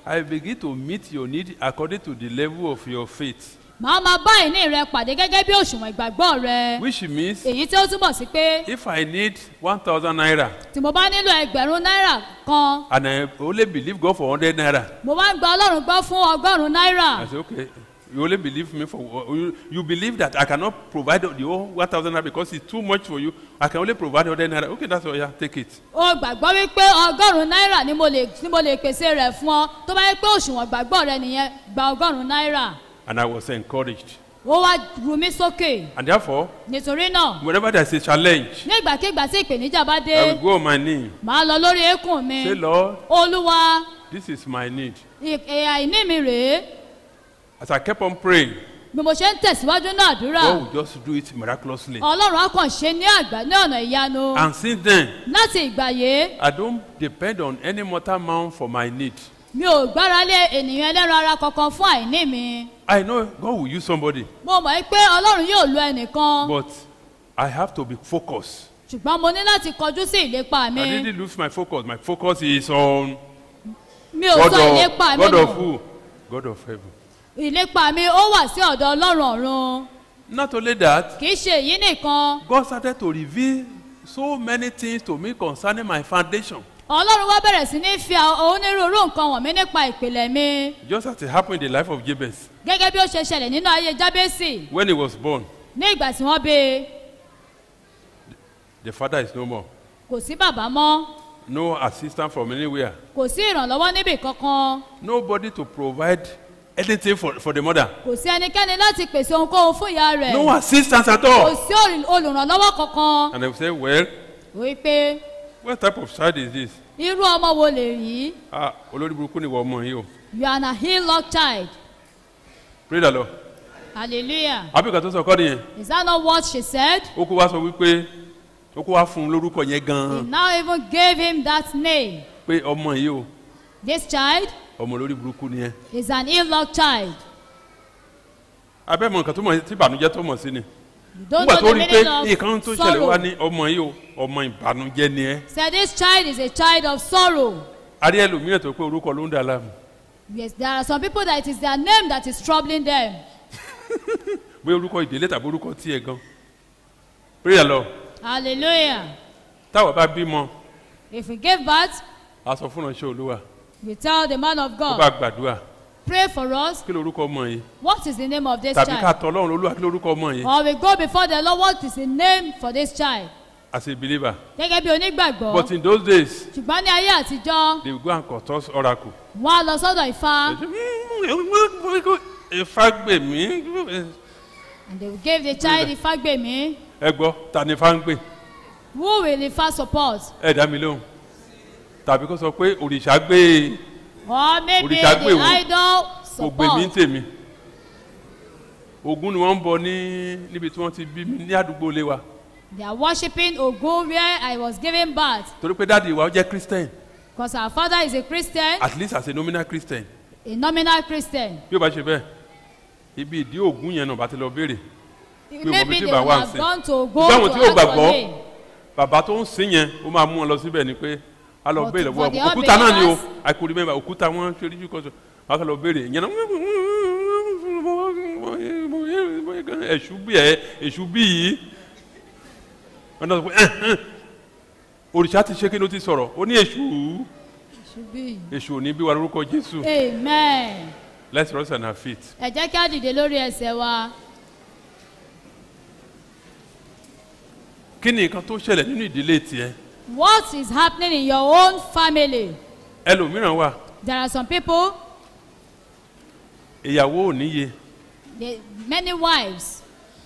I begin to meet your need according to the level of your faith. màá máa bá ìní rẹ pàdé gẹ́gẹ́ bí òṣùwọ̀n ìgbàgbọ́ rẹ Which means èyí tí ó túmọ̀ sí pé if I need 1,000 naira tí mo bá nílò ẹgbẹ̀rún náírà kan and I only believe God for 100 naira, mo bá ń gba ọlọ́run gbọ́ fún ọgọ́rùn-ún náírà I say, okay, you only believe me for, you, you believe that I cannot provide the whole 1,000 naira because it's too much for you. I can only provide 100 naira. Okay, that's all, yeah, take it. o gbàgbọ́ wípé ọgọ́rùn-ún náírà ni mo lè ni mo lè pèsè rẹ̀ fún ọ tó bá yẹ pé òṣùwọ̀n gbàgbọ́ rẹ nìyẹn gba ọgọ́rùn-ún náírà And I was encouraged. ó wá ru mí sókè And therefore, nítorí náà whenever there's a challenge, ní ìgbàkigbà tí ìpèníjà bá I dé will go on my knee. màá lọ lórí eékún mi Say, Lord, olúwa this is my need. ẹ̀yà ìní mi rèé As I kept on praying, bí mo ṣe ń tẹ̀síwájú náà àdúrà God will just do it miraculously. ọlọ́run á kàn ṣe ní àgbà ní ọ̀nà ìyanu And since then, láti ìgbà yìí I don't depend on any mortal man for my need. mi ò gbára lé ènìyàn ẹlẹ́ran ara kankan fún àìní mi I know God will use somebody, mo mọ̀ pé ọlọ́run yóò lo ẹnìkan but I have to be focused. ṣùgbọ́n mo ní láti kọjú sí ìlépa mi I didn't lose my focus. My focus is on mi ò God sọ ìlépa of, mi God of nù who? God of heaven. ìlépa mi ó wà sí ọ̀dọ̀ ọlọ́run ọ̀run Not only that, kì í ṣe èyí nìkan God started to reveal so many things to me concerning my foundation. ọlọ́run wá bẹ̀rẹ̀ sí ní fi àwọn onírúurú nǹkan wọ̀n mí nípa ìpìlẹ̀ mi Just as it happened in the life of Jabez gẹ́gẹ́ bí ó ṣe ṣẹlẹ̀ nínú ayé jábẹ́sì when he was born. ní ìgbà tí wọ́n bí i The father is no more. kò sí bàbá mọ́ No assistant from anywhere. kò sí ìrànlọ́wọ́ níbì kankan Nobody to provide anything for, for the mother. kò sí ẹnikẹ́ni láti pèsè ohunkóhun fún ìyá rẹ̀ No assistance at kò all. sí olù- olùrànlọ́wọ́ kankan And they will say, well, wípé what type of child is this? irú ọmọ wo lè rí Ah, olórí burúkú ni ìwọ ọmọ yìí o. you are an ill-luck child Pray the Lord. hallelujah Àbíkà tó sọ kọ́ nìyẹn. is that not what she said Ó kó wá sọ wípé ó kó wá fún un lórúkọ yẹn he gan-an. now even gave him that name Pé ọmọ yìí o, this child ọmọ olórí burúkú ni ẹ. is an ill-luck child Abẹ́mọ̀ nǹkan tó mọ̀ tí ìbànújẹ́ tó mọ̀ sí ni. you don't Nígbà know tó the rí i pé meaning nǹkan of tó ṣẹlẹ̀ wá sorrow ní ọmọ yìí o, ọmọ ìbànújẹ́ ni ẹ. said this child is a child of sorrow A rí ẹlòmíràn tó pé orúkọ ló ń dà láàmú. yes there are some people that it is their name that is troubling them Bóyá orúkọ ìdílé tàbí orúkọ tiẹ̀ gan. Pray the Lord. hallelujah Táwọn bá bímọ, if we give birth a sọ fún ìránṣẹ́ olúwa. we tell the man of Ó bá God gbàdúrà. pray for us Kí lorúkọ ọmọ yìí? what is the name of this Tàbí ká child tọ Ọlọ́run olúwa kí lorúkọ ọmọ yìí? or we go before the Lord what is the name for this child As a believer. gẹ́gẹ́ bí onígbàgbọ́ But in those days, ṣùgbọ́n ní ayé àtijọ́ they will go and consult oracle. wọ́n á lọ sọ́dọ̀ ifá Ifá gbè mí. and they will give the child ifágbèmí Ẹ gbọ́, ta ni Ifá ń gbè? who will ifá support Ẹ dá mi lóhùn. Tàbí kó sọ pé òrìṣà gbé e, or maybe Òrìṣà gbè the wọ́n. idol kò gbè mí ń support tèmi. Ògún ni wọ́n ń bọ ní níbi tí wọ́n ti bí mi ní àdúgbò ilé wa. they are worshiping Ogun where I was giving birth Torí pé dáàdi wa ó jẹ́ Christian, because our father is a Christian at least as a nominal Christian. a nominal Christian Bí o bá ṣe bẹ́ẹ̀, ibi ìdí Ògún yẹn náà bá ti lọ béèrè. ò mọ maybe bí tí they bàbá will wà have sí. gone to Ogun Ṣùgbọ́n àwọn to tí yóò ask for gbàgbọ́, name bàbá tó ń sìn yẹn ó máa mú wọn lọ síbẹ̀ ni pé a lọ But béèrè for lọ́wọ́ the òkúta náà ni o unbelievers- I could remember òkúta wọn ṣe oríṣi kan sọ wọn kàn lọ béèrè ìyẹn náà èṣù bí ẹ èṣù bí yìí wọn náà sọ pé "Ẹ̀hẹ́n, òrìṣà ti ṣe kí ló ti sọ̀rọ̀ ó ní èṣù should be èṣù ò ní bí wa lórúkọ Jésù amen let's rise on our feet ẹ jẹ́ kí á dìde lórí ẹsẹ̀ wa kí ni nǹkan tó ṣẹlẹ̀ nínú ìdílé tiẹ̀ what is happening in your own family ẹlòmíràn wà there are some people ìyàwó ò níye they, many wives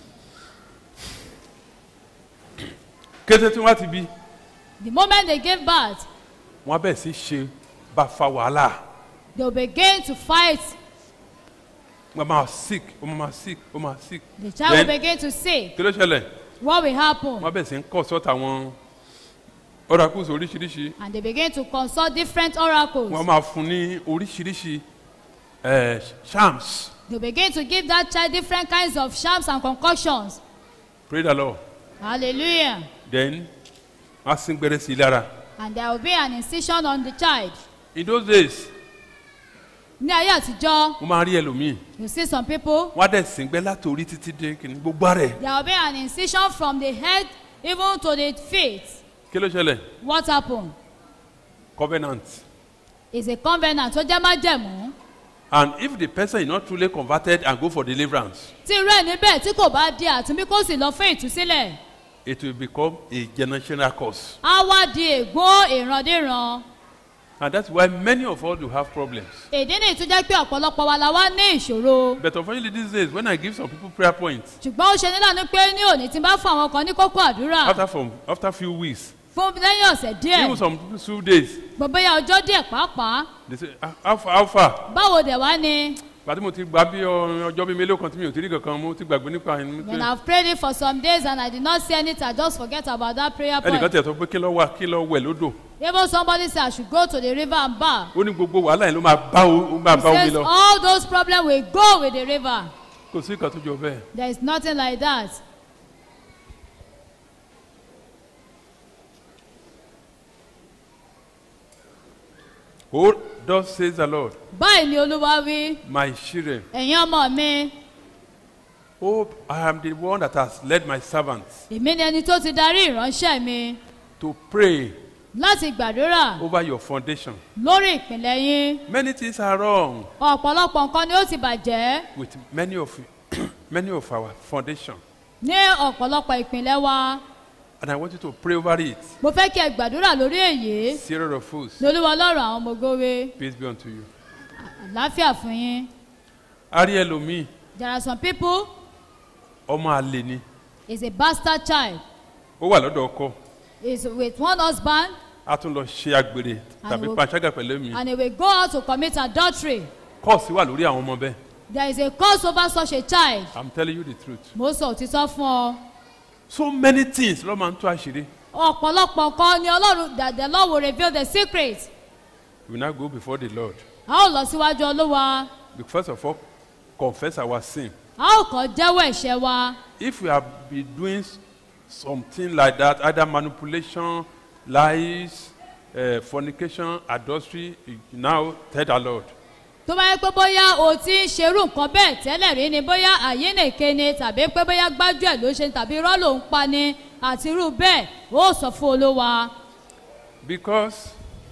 kété tí wọ́n ti bí the moment they give birth wọ́n bẹ̀ sí ṣe bá fa wàhálà. they will begin to fight wọ́n máa sick ó máa sick ó máa sick. the child will Then- begin to sick kí ló ṣẹlẹ̀ what will happen wọ́n bẹ̀ sí ń kọ́ sọ́tà wọn oracles oríṣiríṣi and they begin to consult different oracles wọ́n máa fún ní oríṣiríṣi eh, charms they begin to give that child different kinds of charms and concoctions pray the lord hallelujah then wọ́n á sín gbẹ́rẹ́ sí i lára and there will be an incision on the child in those days ní ayé àtijọ́ mo máa rí ẹlòmíì you see some people wọ́n á dẹ̀ sìngbẹ́ látòrí títí dé kìíní gbogbo rẹ̀ there will be an incision from the head even to the feet kí ló ṣẹlẹ̀ what happen covenant is a covenant tó jẹ́ májẹ̀mú and if the person is not truly converted and go for deliverance tí irú ẹ̀ níbẹ̀ tí kò bá di àtúnbí kó sì lọ fún ìtúsílẹ̀ it will become a generational curse á wá di ègbón ìrandíran and that's why many of us will have problems èdè ní ìtújẹ́ pé ọ̀pọ̀lọpọ̀ wa la wá ní ìṣòro but unfortunately these days when i give some people prayer points ṣùgbọ́n ó ṣe níláàánú pé ní òní tí n bá fún àwọn kan ní kókó àdúrà after from after few weeks fún lẹ́yìn ọ̀sẹ̀ díẹ̀ even some few days gbogbo ya ọjọ́ díẹ̀ pàápàá they say "Ah, how far how far báwo dẹ̀ wá ni pàtí mo ti gba bí ọ- ọjọ́ bíi mélòó kan tí mi ò ti rí kankan mo ti gbàgbé nípa ẹni when i prayed it for some days and i did not see anything i just forget about that prayer ẹnìkan point tiẹ̀ sọ pé kí lọ wà kí lọ wẹ̀ lódò even somebody say i should go to the river and bath ó ní gbogbo wàhálà yẹn ló máa bá o- ó máa he bá omi says lọ all those problems will go with the river kò sí nǹkan tó jọ bẹ́ẹ̀ there is nothing like that oh thus says the lord báyìí ni olúwa wí my children ẹ̀yin ọmọ mi oh i am the one that has led my servants èmi ni ẹni tó ti darí ìránṣẹ́ mi to pray láti gbàdúrà over your foundation lórí ìpìlẹ̀ yín many things are wrong ọ̀pọ̀lọpọ̀ nǹkan ni ó ti bàjẹ́ with many of many of our foundation ní ọ̀pọ̀lọpọ̀ ìpìlẹ̀ wa and i want you to pray over it mo fẹ́ kí ẹ gbàdúrà lórí èyí sarah of fools ní olúwa ọlọ́run àwọn ọmọ ogowe peace be unto you àláfíà fún yín ari ẹlòmíì there are some people ọmọ àlè ni is a bastard child ó wà lọ́dọ̀ ọkọ is with one husband a tún lọ ṣe àgbèrè tàbí will- panṣágà pẹ̀lú mi and he will go out to commit adultery kọ́ọ̀sì wà lórí àwọn ọmọ bẹ́ẹ̀ there is a cause over such a child i'm telling you the truth mo sọ òtítọ́ fún ọ so many things ló máa ń tú àṣírí ọ̀pọ̀lọpọ̀ nǹkan ni ọlọ́run that the lord will reveal the secret we now go before the lord a ó lọ síwájú olúwa we first of all confess our sin a ó kọ́ jẹ́wọ́ ẹ̀ṣẹ̀ wa if we have been doing s- something like that either manipulation lies uh, fornication adultery you now tell the lord tó bá yẹ pé bóyá o ti ń ṣerú nǹkan bẹ́ẹ̀ tẹ́lẹ̀ rí ni bóyá àyínnìke ni tàbí pé bóyá gbájú ẹ̀ ló ṣe ni tàbí irọ́ ló ń pa ni àti irú bẹ́ẹ̀ ó sọ fún olúwa because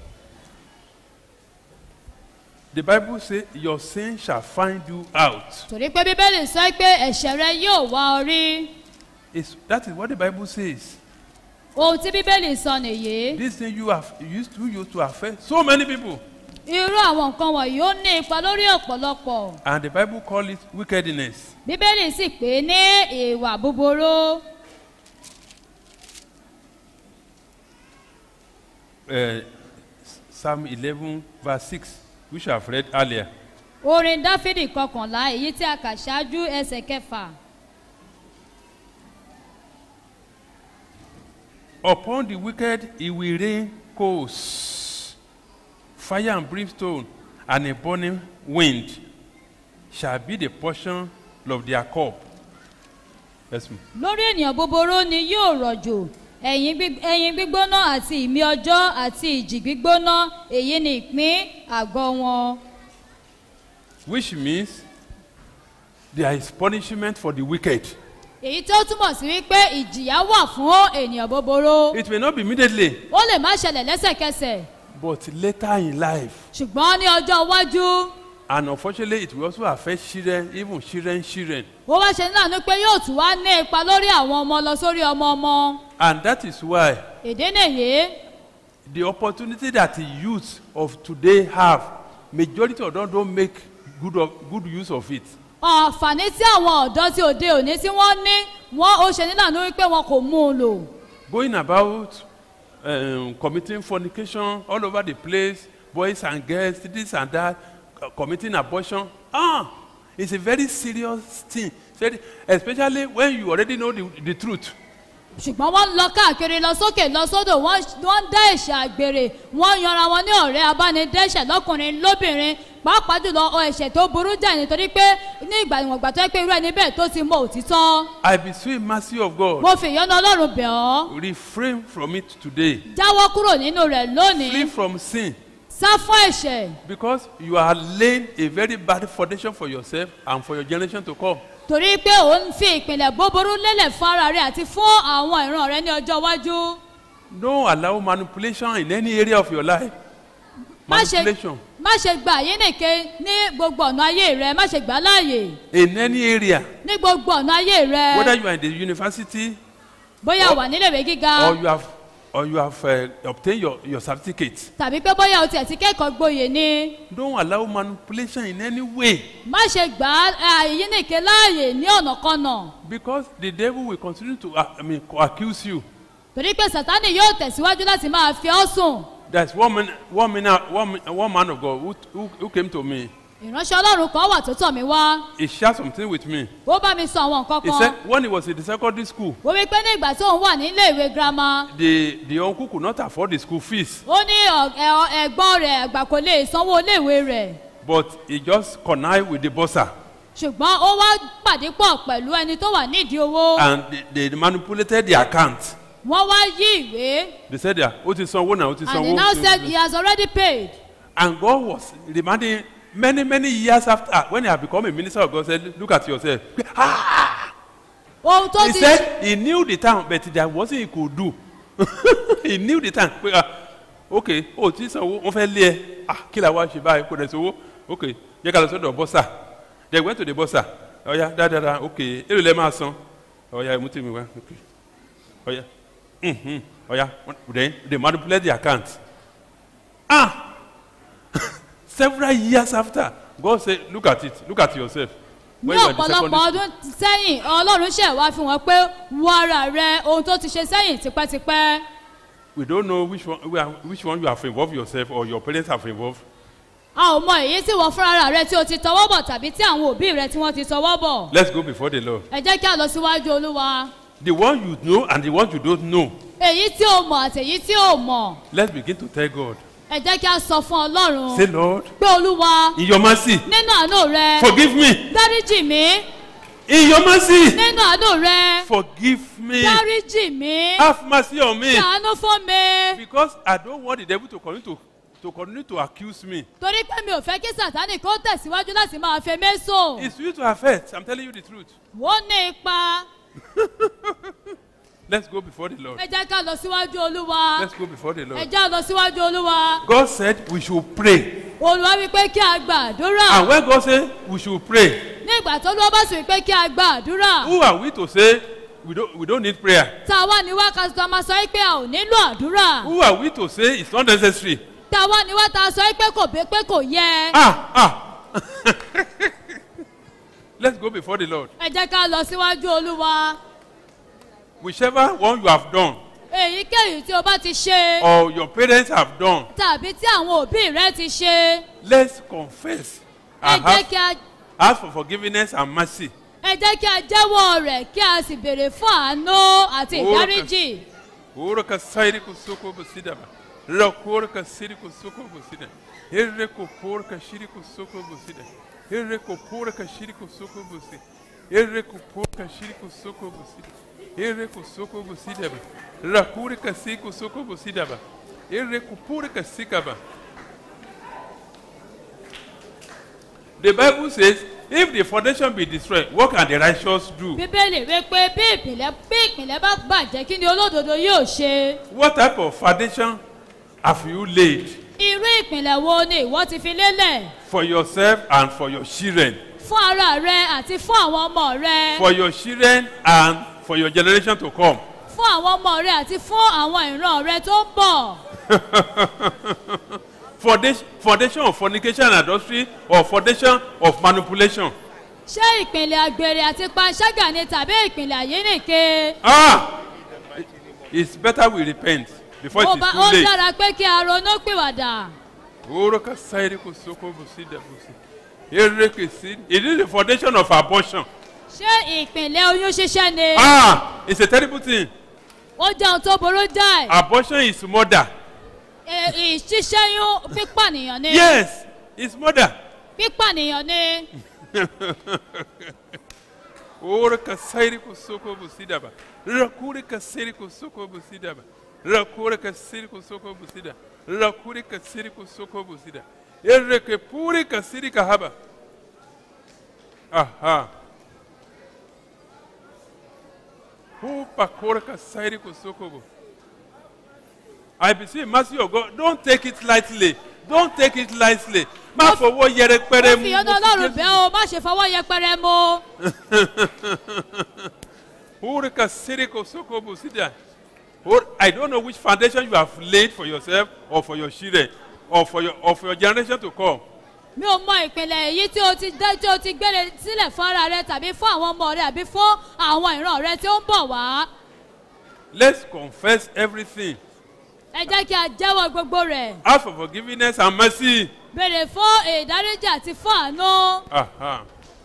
the bible say your sin shall find you out torí pé bíbélì sọ pé ẹ̀ṣẹ̀ rẹ yóò wá ọ rí It's, that is what the bible says ohun tí bíbélì sọ nìyí this thing you have used to use to affect so many people irú àwọn nǹkan wọ̀nyí ó ní ipa lórí ọ̀pọ̀lọpọ̀ and the bible call it wickedness bíbélì sì pé ní ìwà búburú uh, psalm eleven verse six which i have read earlier orin dáfídì kọkànlá èyí tí a kà ṣáájú ẹsẹ̀ kẹfà upon the wicked he will rain coals fire and brimstone and a burning wind shall be the portion of their cup yes ma'am. lórí ènìyàn búburú ni yóò rọ̀jò ẹ̀yìn gbí- ẹyin gbígbóná àti ìmí ọjọ́ àti ìjì gbígbóná èyí ni ìpín àgọ́ wọn. which means there is punishment for the wicked èyí tó túmọ̀ sí wípé ìjìyà wà fún ènìyàn búburú it may not be immediately ó lè má ṣẹlẹ̀ lẹ́sẹ̀kẹsẹ̀ but later in life ṣùgbọ́n ní ọjọ́ iwájú and unfortunately it will also affect children even children children ó wá ṣe níláàánú pé yóò tún wá ní ipa lórí àwọn ọmọ lọ sórí ọmọ ọmọ and that is why èdè nìyí the opportunity that the youth of today have majority of them don't make good of good use of it àǹfààní tí àwọn ọ̀dọ́ tí òde òní tí wọ́n ní wọ́n ó ṣe níláàánú wípé wọn kò mú un lò going about um, committing fornication all over the place boys and girls this and that uh, committing abortion ah it's a very serious thing very especially when you already know the, the truth ṣùgbọ́n wọ́n ń lọ káàkiri lọ sókè lọ sódò wọ́n wọ́n ń dá ẹ̀ṣẹ̀ àgbèrè wọ́n ń yanra wọn ní ọ̀rẹ́ abánidẹ́ṣẹ̀ lọ́kùnrin lóbìnrin pàápàá jùlọ ọ ẹ̀ṣẹ̀ tó burú jà nítorí pé ní ìgbà ìwọ̀n ìgbà tó yẹ pé irú ẹni bẹ́ẹ̀ tó ti mọ òtítọ́ i beseech mercy of god mo fi ìyọ́nú ọlọ́run bẹ̀ ọ́ refrain from it today jáwọ́ kúrò nínú rẹ̀ flee lónìí from sin sá fún ẹ̀ṣẹ̀ because you are laying a very bad foundation for yourself and for your generation to come. torí pé ò ń fi ìpìlẹ̀ búburú lélẹ̀ fún ara rẹ àti fún àwọn ìran rẹ ní ọjọ́ iwájú Don't allow manipulation in any area of your life. má ṣe Manipulation má ṣe gbà àyínnìke ní gbogbo ọ̀nà ayé rẹ má ṣe gbà á láàyè in any area, ní gbogbo ọ̀nà ayé rẹ whether you are in the university bóyá or- wà níléèwé gíga or you have or you have uh, obtained your, your certificate. tàbí pé bóyá o tiẹ̀ ti kẹ́kọ̀ọ́ gboyè ni Don't allow manipulation in any way má ṣe gbà á àyínnìke láàyè ní ọ̀nàkọnà because the devil will continue to uh, I mean, accuse you. torí pé sátánì yóò tẹ̀síwájú láti máa fi ọ́ sùn There's one man, one man, one, man- one man of God who, who, who came to me. ìránṣẹ́ ọlọ́run kan wà tó tọ̀ mí wá He shared something with me. ó bá mi sọ àwọn nǹkan He kan said when he was in the secondary school, ó wí pé ní ìgbà tó ń wà nílé ìwé girama the, the uncle could not afford the school fees, ó ní ọ̀- ẹ̀- ẹ̀gbọ́n rẹ̀ àgbà kò lè sanwó iléèwé rẹ̀ but he just connived with the bursar ṣùgbọ́n ó wá pàdé pọ̀ pẹ̀lú ẹni tó wà nídìí owó and they, they manipulated the account. wọ́n wá yí ìwé They said, yeah, ó ti sanwó náà, ó ti and he sanwó. now said he has already paid And God was reminding many, many years after, when he had become a minister of God, said, look at yourself. Ah! ohun tó He ti said he knew the time, but there wasn't he could do. he knew the time. Pé, ah, okay, ó ti sanwó, wọ́n fẹ́ lé ẹ. Ah, kí la wá ṣe báyìí? Kò dẹ̀ sanwó. Okay, jẹ́ ká lọ sọ́dọ̀ bọ́sà. They went to the bọ́sà. Ọ̀ya dáadáa, okay, èrò lẹ́ máa san. Ọ̀ya ìmú tèmi wá. Okay. Ọ̀ya. Mhm. Ọ̀ya. Then they manipulate the account. Ah! Several years after, God said, look at it, look at yourself. ní When you are in the ọ̀pọ̀lọpọ̀ secondary ọdún sẹ́yìn ọlọ́run ṣẹ̀ wá fi wọ́n pé wo ara rẹ ohun tó ti ṣe sẹ́yìn tipẹ́tipẹ́ We don't know which one, we are- which one you have involved yourself or your parents have involved. a ò mọ èyí tí wọ́n fúnra rẹ tí o ti tọwọ́ bọ̀ tàbí tí àwọn òbí rẹ tí wọ́n ti tọwọ́ bọ̀ Let's go before the Lord. ẹ jẹ́ kí a lọ síwájú olúwa The one you know and the one you don't know. èyí tí o mọ̀ àti èyí tí o mọ̀ Let's begin to tell God. ẹ jẹ́ kí a sọ fún ọlọ́run Say, Lord, pé olúwa in your mercy, nínú àánú rẹ forgive me. dáríjì mí In your mercy, nínú àánú rẹ forgive me. dáríjì mí Have mercy on me. ṣàánú fún mi Because I don't want the devil to continue to, to continue to accuse me. torí pé mi ò fẹ́ kí sàtánì kó tẹ̀síwájú láti máa fẹ́ mẹ́sàn It's you to affect. I'm telling you the truth. wọ́n ní ipa Let's go before the Lord. ẹ jẹ́ ká lọ síwájú olúwa Let's go before the ẹ Lord. jẹ́ lọ síwájú olúwa God said we should pray. olúwa wípé kí a gba àdúrà And when God said we should pray, ní ìgbà tó lọ́wọ́ bá sì wípé kí a gba àdúrà who are we to say we don't, we don't need prayer? tá a wá ní wákàtí tó a máa sọ wípé a ò nílò àdúrà Who are we to say it's not necessary? tá a wá ní wá tá a sọ wípé kò bẹ́ pé kò yẹ Ah, ah. Let's go before the Lord. ẹ jẹ́ ká lọ síwájú olúwa Whichever one you have done èyíkéyìí tí o bá ti ṣe or your parents have done, tàbí tí àwọn òbí rẹ ti ṣe let's confess ẹ and jẹ́ ask, kí a ask for forgiveness and mercy. ẹ jẹ́ kí a jẹ́wọ́ rẹ̀ kí a sì béèrè fún àánú àti Orúkọ- ìdáríjì Oroka sairi kusoko busidaba. Rakorka siri kusoko busida. Ereko porka shiri kusoko busida. Ereko porka shiri kusoko busida. Ereko porka shiri kusoko busida. Ereko soko busida ba. Rakurika si kusoko busida ba. Ereko porka sikaba. The Bible says, if the foundation be destroyed, what can the righteous do? bíbélì wí pé bí ìpìlẹ̀ bí ìpìlẹ̀ bá bàjẹ́ kí ni olódodo yóò ṣe What type of foundation have you laid? irú ìpìlẹ̀ wo ni ìwọ ti fi lélẹ̀ for yourself and for your children fún ara rẹ àti fún àwọn ọmọ rẹ for your children and for your generation to come fún àwọn ọmọ rẹ àti fún àwọn ìran rẹ tó ń bọ̀ foundation foundation of fornication and adultery or foundation of manipulation ṣé ìpìlẹ̀ àgbèrè àti panṣágà ni tàbí ìpìlẹ̀ àyínnìke ah it's better we repent before ó it bá- is ó too late dára pé kí a ronú pìwàdà oroka sairi kosoko busida busi ereke si it is the foundation of abortion ṣé ìpìlẹ̀ oyún ṣíṣẹ́ ni ah it's a terrible thing ó jẹ́ ohun tó burú jáì abortion is murder Ẹ- ìṣiṣẹ́yún pípànìyàn ni yes it's murder pípànìyàn ni Ora kasairi kusoko busida ba. Rakuri kasiri kusoko busida ba. Rakuri kasiri kusoko busida. rakuri kasiri kusoko busida ereke puri kasiri kahaba aha hupa kora kasairi kusoko bu I beseech mercy of God don't take it lightly don't take it lightly má fọwọ́ yẹrẹpẹrẹ ó mu fi ìyọ́nú mo fi ọlọ́run Jésù bẹ́ẹ̀ o má ṣe fọwọ́ yẹpẹrẹ mu. Urika siriko soko busida. Or I don't know which foundation you have laid for yourself or for your children or for your or for your generation to come. mi ò mọ ìpìlẹ̀ èyí tí o ti dé tí o ti gbére sílẹ̀ fún ara rẹ tàbí fún àwọn ọmọ rẹ àbí fún àwọn ìran rẹ tí ó ń bọ̀ wá. Let's confess everything. ẹ jẹ́ kí a jẹ́wọ́ gbogbo rẹ̀. Ask for forgiveness and mercy. béèrè fún ìdáríjì àti fún àánú. Aha.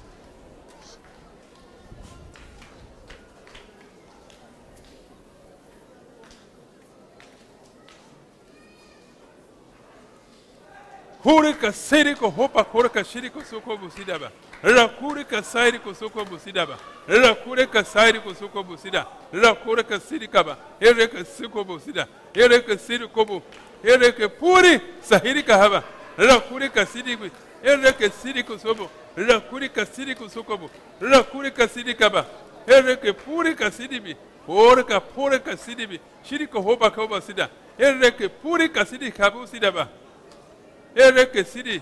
Hurika siriko hopa kurika shiriko soko busidaba. Rakurika sairiko soko busidaba. Rakurika sairiko soko busida. Rakurika sirikaba. Ereka siko busida. Ereka siriko bu. Ereka puri sahirika haba. Rakurika siriko. Ereka siriko sobo. Rakurika siriko soko bu. Rakurika sirikaba. Ereka purika sidibi. Orika purika sidibi. Shiriko hopa koba sida. Ereka purika sidikabu sidaba. Ereke City.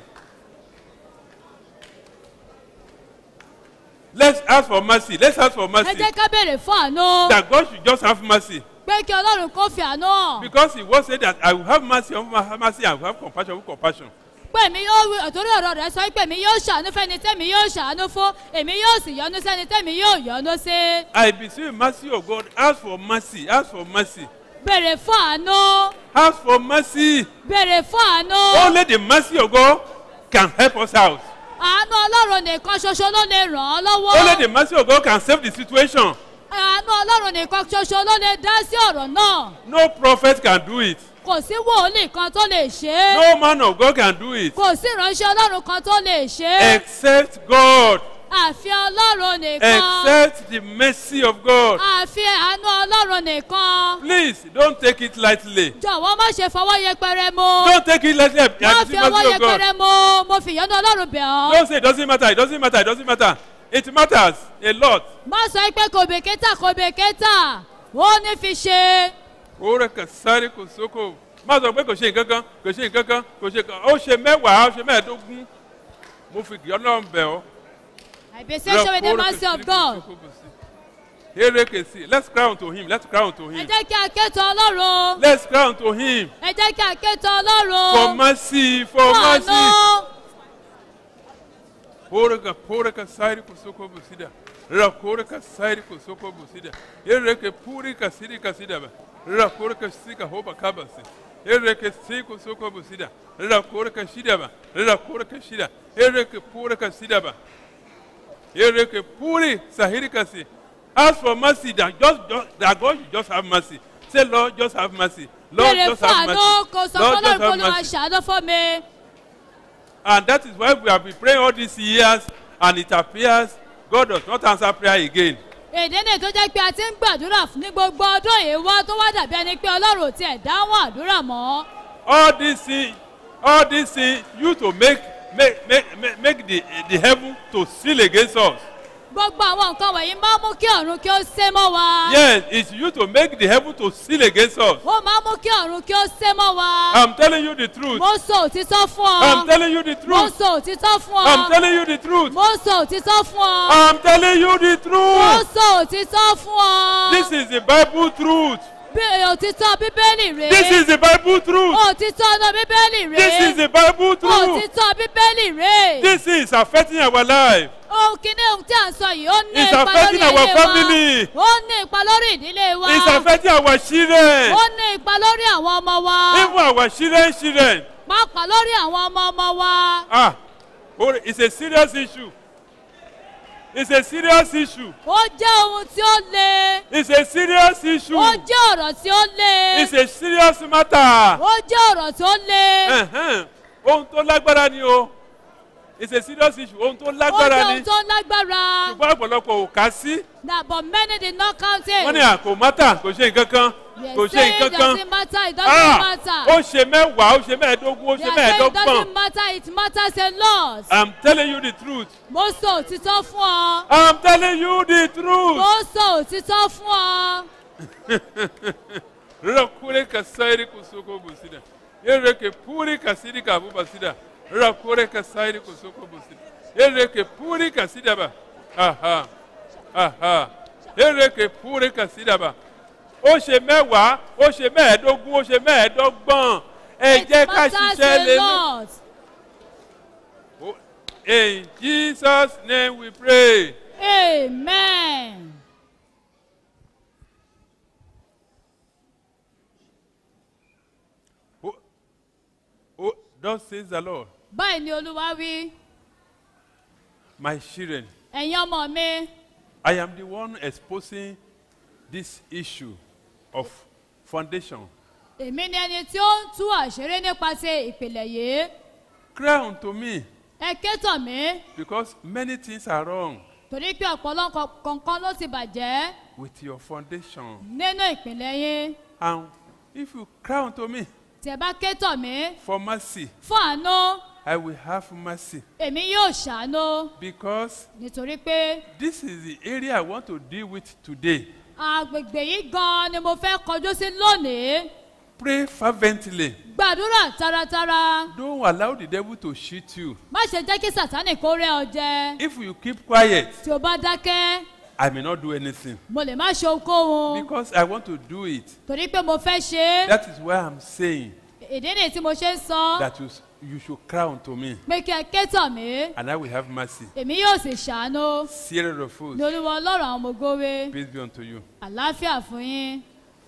Let's ask for mercy. Let's ask for ẹ mercy. jẹ́ ká béèrè fún àánú. That God should just have mercy. pé kí ọlọ́run kó fi àánú hàn. Because He was said that I will have mercy on my mercy, I will have compassion with compassion. pé èmi yóò wí torí ọ̀rọ̀ rẹ̀ sọ pé èmi yóò ṣàánú fẹ́ni tẹ́mi yóò ṣàánú fún èmi yóò sì yọ́nú sẹ́ni tẹ́mi yóò yọ́nú sí. I beseech mercy of God. Ask for mercy. Ask for mercy. béèrè fún àánú. Ask for mercy. béèrè fún àánú. Only the mercy of God can help us out. àánú ọlọ́run nìkan ṣoṣo ló lè ràn ọ́ Only lọ́wọ́. the mercy of God can save the situation. àánú ọlọ́run nìkan ṣoṣo ló lè dá sí ọ̀rọ̀ náà. No prophet can do it. kò sí wòlíì kan tó lè ṣe é. No man of God can do it. kò sí ìránṣẹ́ ọlọ́run kan tó lè ṣe é. Except God. àfi ọlọ́run nìkan. Except the mercy of God. àfi àánú ọlọ́run nìkan. Please don't take it lightly. jọ̀wọ́ má ṣe fọwọ́ yẹpẹrẹ mu. Don't take it lightly. má I fi the ọwọ́ mercy of God. yẹpẹrẹ mu. mo fi ìyọ́nú ọlọ́run bẹ̀ ọ́. Don't say it doesn't matter. It doesn't matter. It doesn't matter. It matters a lot. má sọ pé kò bèkítà kò bèkítà ó ní fi ṣe. Ore kasari kò sóko. Má sọ pé kò ṣe nǹkan kan, kò ṣe nǹkan kan, kò ṣe nǹkan. Ó ṣe mẹ́wàá, ó ṣe mẹ́ẹ̀ẹ́dógún. Mo fi kì Ọlọ́run bẹ̀ ọ́. I beseech you with the mercy of God. Erekesi. Let's cry unto him. Let's cry unto ẹ him. jẹ́ kí a kéto ọlọ́run. Let's cry unto him. ẹ jẹ́ kí a kéto For ọlọ́run. mercy, for fún mercy. àánú. Poraka poraka sairi kusoko busida. Ra poraka sairi kusoko busida. Ereke purika siri kasida ba. Ra poraka sika hoba kabasi. Ereke siku soko busida. Ra poraka shida ba. Ra poraka shida. Ereke poraka sida ba. Ereke puri sahiri kasi. Ask for mercy that just, just that God should just have mercy. Say Lord just have mercy. Lord béèrè just fún have àánú mercy. kò sọ Lord fún just ọlọ́run kó have ló wá mercy. ṣàánú fún mi. And that is why we have been praying all these years, and it appears God does not answer prayer again. èdè ní tó jẹ́ pé a ti ń gbàdúrà ní gbogbo ọdún yìí wá tó wá dàbí ẹni pé ọlọ́run ò tiẹ̀ dáhùn àdúrà mọ́. All these things, all these things, you to make make make make, make the the heaven to seal against us. gbogbo àwọn nǹkan wọ̀nyí máa ń mú kí ọ̀run kí ó sé mọ́ wa. Yes, it's you to make the heaven to seal against us. ó máa ń mú kí ọ̀run kí ó sé mọ́ wa. I'm telling you the truth. mo sọ òtítọ́ fún I'm ọ. telling you the mo truth. sọ òtítọ́ fún I'm ọ. telling you the truth. mo sọ òtítọ́ fún ọ. I'm telling you the mo truth. sọ òtítọ́ fún ọ. This is the Bible truth. bí òtítọ́ bíbélì rèé. This is the Bible truth. òtítọ́ ọ̀nà bíbélì rèé. This is the Bible truth. òtítọ́ bíbélì rèé. This is affecting our life. ohun kìíní ohun tí à ń sọ yìí ó ní It's ipa lórí affecting our ilé wa family. ó ní ipa lórí ìdílé wa It's affecting our children. ó ní ipa lórí àwọn ọmọ wa Even our children, children. pàápàá lórí àwọn ọmọ ọmọ wa Ah, oh, it's a serious issue. It's a serious issue. ó jẹ́ ohun tí ó le It's a serious issue. ó jẹ́ ọ̀rọ̀ tí ó le It's a serious matter. ó jẹ́ ọ̀rọ̀ tí ó le Ẹ̀hẹ́n. Ohun tó lágbára ni o. It's a serious issue. Ohun tó ó jẹ́ lágbára ohun ni. tó lágbára Ṣùgbọ́n ọ̀pọ̀lọpọ̀ ò ká sí. na but many did not count Wọ́n ní it à kò mátà kò ṣe nǹkan kan. We are kò ṣe saying nǹkan it kan doesn't matter, it doesn't Ah, matter. ó ṣe mẹ́wàá ó ṣe mẹ́ẹ̀ẹ́dógún ó We ṣe are saying it mẹ́ẹ̀ẹ́dọ́gbọ̀n doesn't matter, it matters a lot. i'm telling you the truth Mo sọ òtítọ́ fún ọ. i'm telling you the truth. Mo sọ òtítọ́ fún ọ. rakure ka sairi kusoko busida yere ke puri ka sidi ka bu basida rakure ka sairi kusoko busida yere ke puri ka sida ba aha aha yere ke puri ka sida ba ó ṣe mẹ́wàá ó ṣe mẹ́ẹ̀ẹ́dógún ó ṣe mẹ́ẹ̀ẹ́dọ́gbọ̀n ẹ It jẹ́ ká matters ṣiṣẹ́ a lé lot. Oh, in jesus name we pray. Amen. Oh, oh, thus says the lord Báyìí ni Olúwa wí, my children. ẹ̀yin ọmọ mi, I am the one exposing this issue of foundation. èmi ni ẹni tí ó ń tú àṣírí nípasẹ̀ ìpìlẹ̀ yìí. Cry unto me Ẹ ké tọ̀ mí, because many things are wrong torí pé ọ̀pọ̀lọpọ̀ kankan ló ti bàjẹ́ with your foundation. nínú ìpìlẹ̀ yín. And if you cry unto me Tí ẹ bá ké tọ̀ mí for mercy, fún àánú, I will have mercy èmi yóò ṣàánú because nítorí pé this is the area I want to deal with today. agbègbè yìí gan-an ni mo fẹ́ kọjú sí lónìí. Pray fervently. Gbàdúrà taratara. Don't allow the devil to cheat you. Má ṣe jẹ́ kí Sàtánì kó rẹ́ ọ jẹ. If you keep quiet, Tí o bá dákẹ́, I may not do anything mo lè má ṣe ohunkóhun. because I want to do it. Torí pé mo fẹ́ ṣe é. That is why I'm saying Ìdí nìyí tí mo ṣe ń sọ that you, you should cry unto me pé kí ẹ ké tọ̀ mí. and I will have mercy. Èmi yóò sì ṣàánú. Sierra of fools, Ní olúwa ọlọ́run àwọn ọmọ ogówe. peace be unto you. Àlàáfíà fún yín.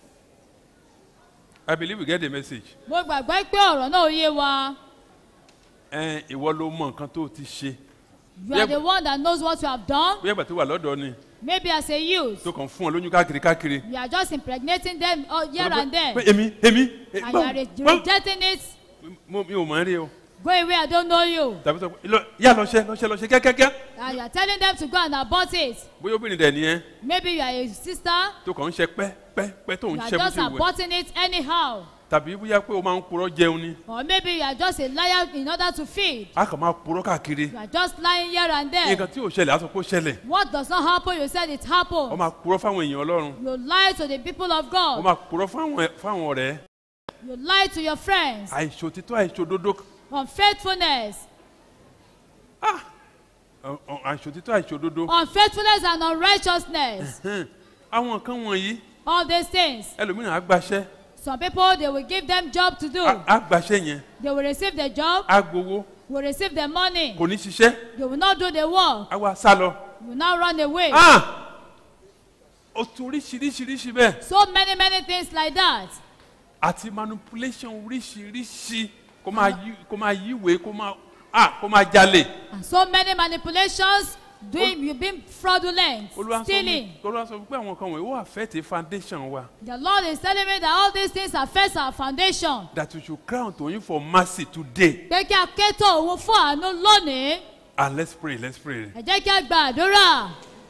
I believe you get the message. Mo gbàgbọ́ pé ọ̀rọ̀ náà yé wa. Ẹ ìwọ ló mọ nǹkan tó o ti ṣe. You are the one that knows what you have done. Bóyá ìgbà tó wà lọ́dọ̀ ni Maybe as a youth, tó kàn fún ọ lóyún káàkiri káàkiri. you are just impregnating them all here and there. Pé èmi èmi And you are re- báwo- rejecting it. mo mi ò mọ̀ ẹ́ rí o. Go away, I don't know you. Tàbí sọ pé "Lọ- yá lọ ṣe lọ ṣe lọ ṣe kíákíákíá. And you are telling them to go and abort it. Bóyá obìnrin dẹ̀ nìyẹn Maybe you are a sister. tó kàn ń ṣe pẹ́ pẹ́ pẹ́ tó You ń are ṣe bó just ṣe wẹ̀. aborting it anyhow. Tàbí bóyá pé o máa ń purọ́ jẹun ni. Or maybe you are just a liar in order to feed. A kàn máa purọ́ káàkiri. You are just lying here and Nǹkan there. tí ò ṣẹlẹ̀ á sọ pé ó ṣẹlẹ̀. What does not happen, you said it Ó happened. máa purọ́ fáwọn èèyàn Ọlọ́run. You lie to the people of Ó God. máa purọ́ fáwọn fáwọn ọ̀rẹ́. You lie to your friends. Àìṣòtítọ́ àìṣòdodo. Unfaithfulness. Ọ̀- ọ̀- Àìṣòtítọ́ àìṣòdodo. Unfaithfulness and unrighteousness. Hẹ́n. Àwọn nǹkan wọ̀nyí All these things. ẹlòmíràn á gbaṣẹ́ Some people, they will give them job to do. á- á gbaṣẹ́ yẹn They will receive the job, á gbowó will receive the money. kò ní ṣiṣẹ́ They will not do the work. á wá sá lọ. will now run away. Ah! ó tún oríṣiríṣiríṣi bẹ́ẹ̀ So many, many things like that. àti manipulation oríṣiríṣi kó máa yí kó máa yíwèé kó máa ah kó máa jalè. And so many manipulations, doing you being fraudulent, Olúwa sọ stealing. mi Olúwa sọ pé àwọn kan wọ̀nyí ó affect foundation wa The Lord is telling me that all these things affect our foundation. that we should cry unto him for mercy today Pé kí a kétò òun fún àánú lónìí. and let's pray let's pray. Ẹ jẹ́ kí a gba àdúrà.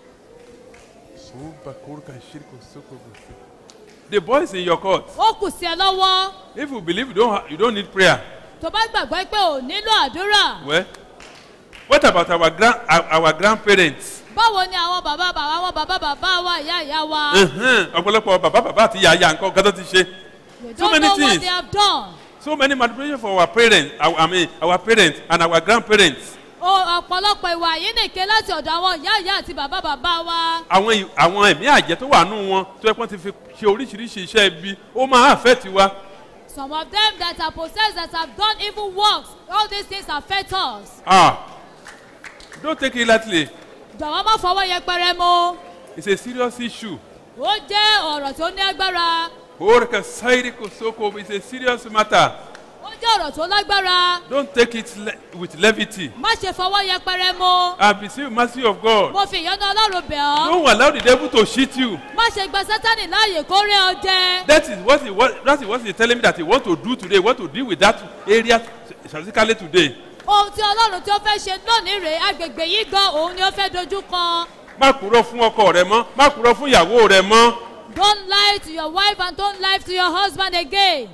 The boys in your court Ó kù sí ẹ lọ́wọ́. if you believe you don't ha- you don't need prayer Tó bá gbàgbọ́ pé ò nílò àdúrà. well what about our grand our, our grandparents. Báwo ni àwọn bàbá bàbá wọn bàbá bàbá wa ìyá ìyá wa? Ẹ̀hẹ́n, ọ̀pọ̀lọpọ̀ bàbá bàbá àti yàyà nǹkan kan tó ti ṣe They so don't many know what things. they have done. so many manipulation for our parents our, I mean our parents and our grandparents. O ọ̀pọ̀lọpọ̀ ìwà yìí nìke láti ọ̀dọ̀ àwọn ìyá ìyá àti bàbá bàbá wa. àwọn ì- àwọn ẹ̀mí àjẹ́ tó wà nù wọn tó yẹ kó ti fi ṣe oríṣiríṣi iṣẹ́ ibi ó máa affect wa Some of them that are possessed that have done evil works, all these things affect us. ah don't take it lightly Jọ̀wọ́ má fọwọ́ yẹpẹrẹ mú. it's a serious issue Ó jẹ́ ọ̀rọ̀ tó ní agbára. orúkọ sáyidì kò sóko it's a serious matter Ó jẹ́ ọ̀rọ̀ tó lágbára. don't take it le with levity Má ṣe fọwọ́ yẹpẹrẹ mú. and beseech mercy of God Mo fi ìyọ́nú Ọlọ́run bẹ̀ ọ́. don't allow the devil to cheat you Má ṣe gba Sátánì láàyè kó rí ọ jẹ. that is what he what that is what he telling me that he want to do today want to deal with that area specifically today Ohun tí Ọlọ́run tí ó fẹ́ ṣe lónìí rèé agbègbè yìí gan òun ni ó fẹ́ dojú kọ. má kúrò fún ọkọ rẹ mọ́ má kúrò fún ìyàwó rẹ mọ́ Don't lie to your wife and don't lie to your husband again.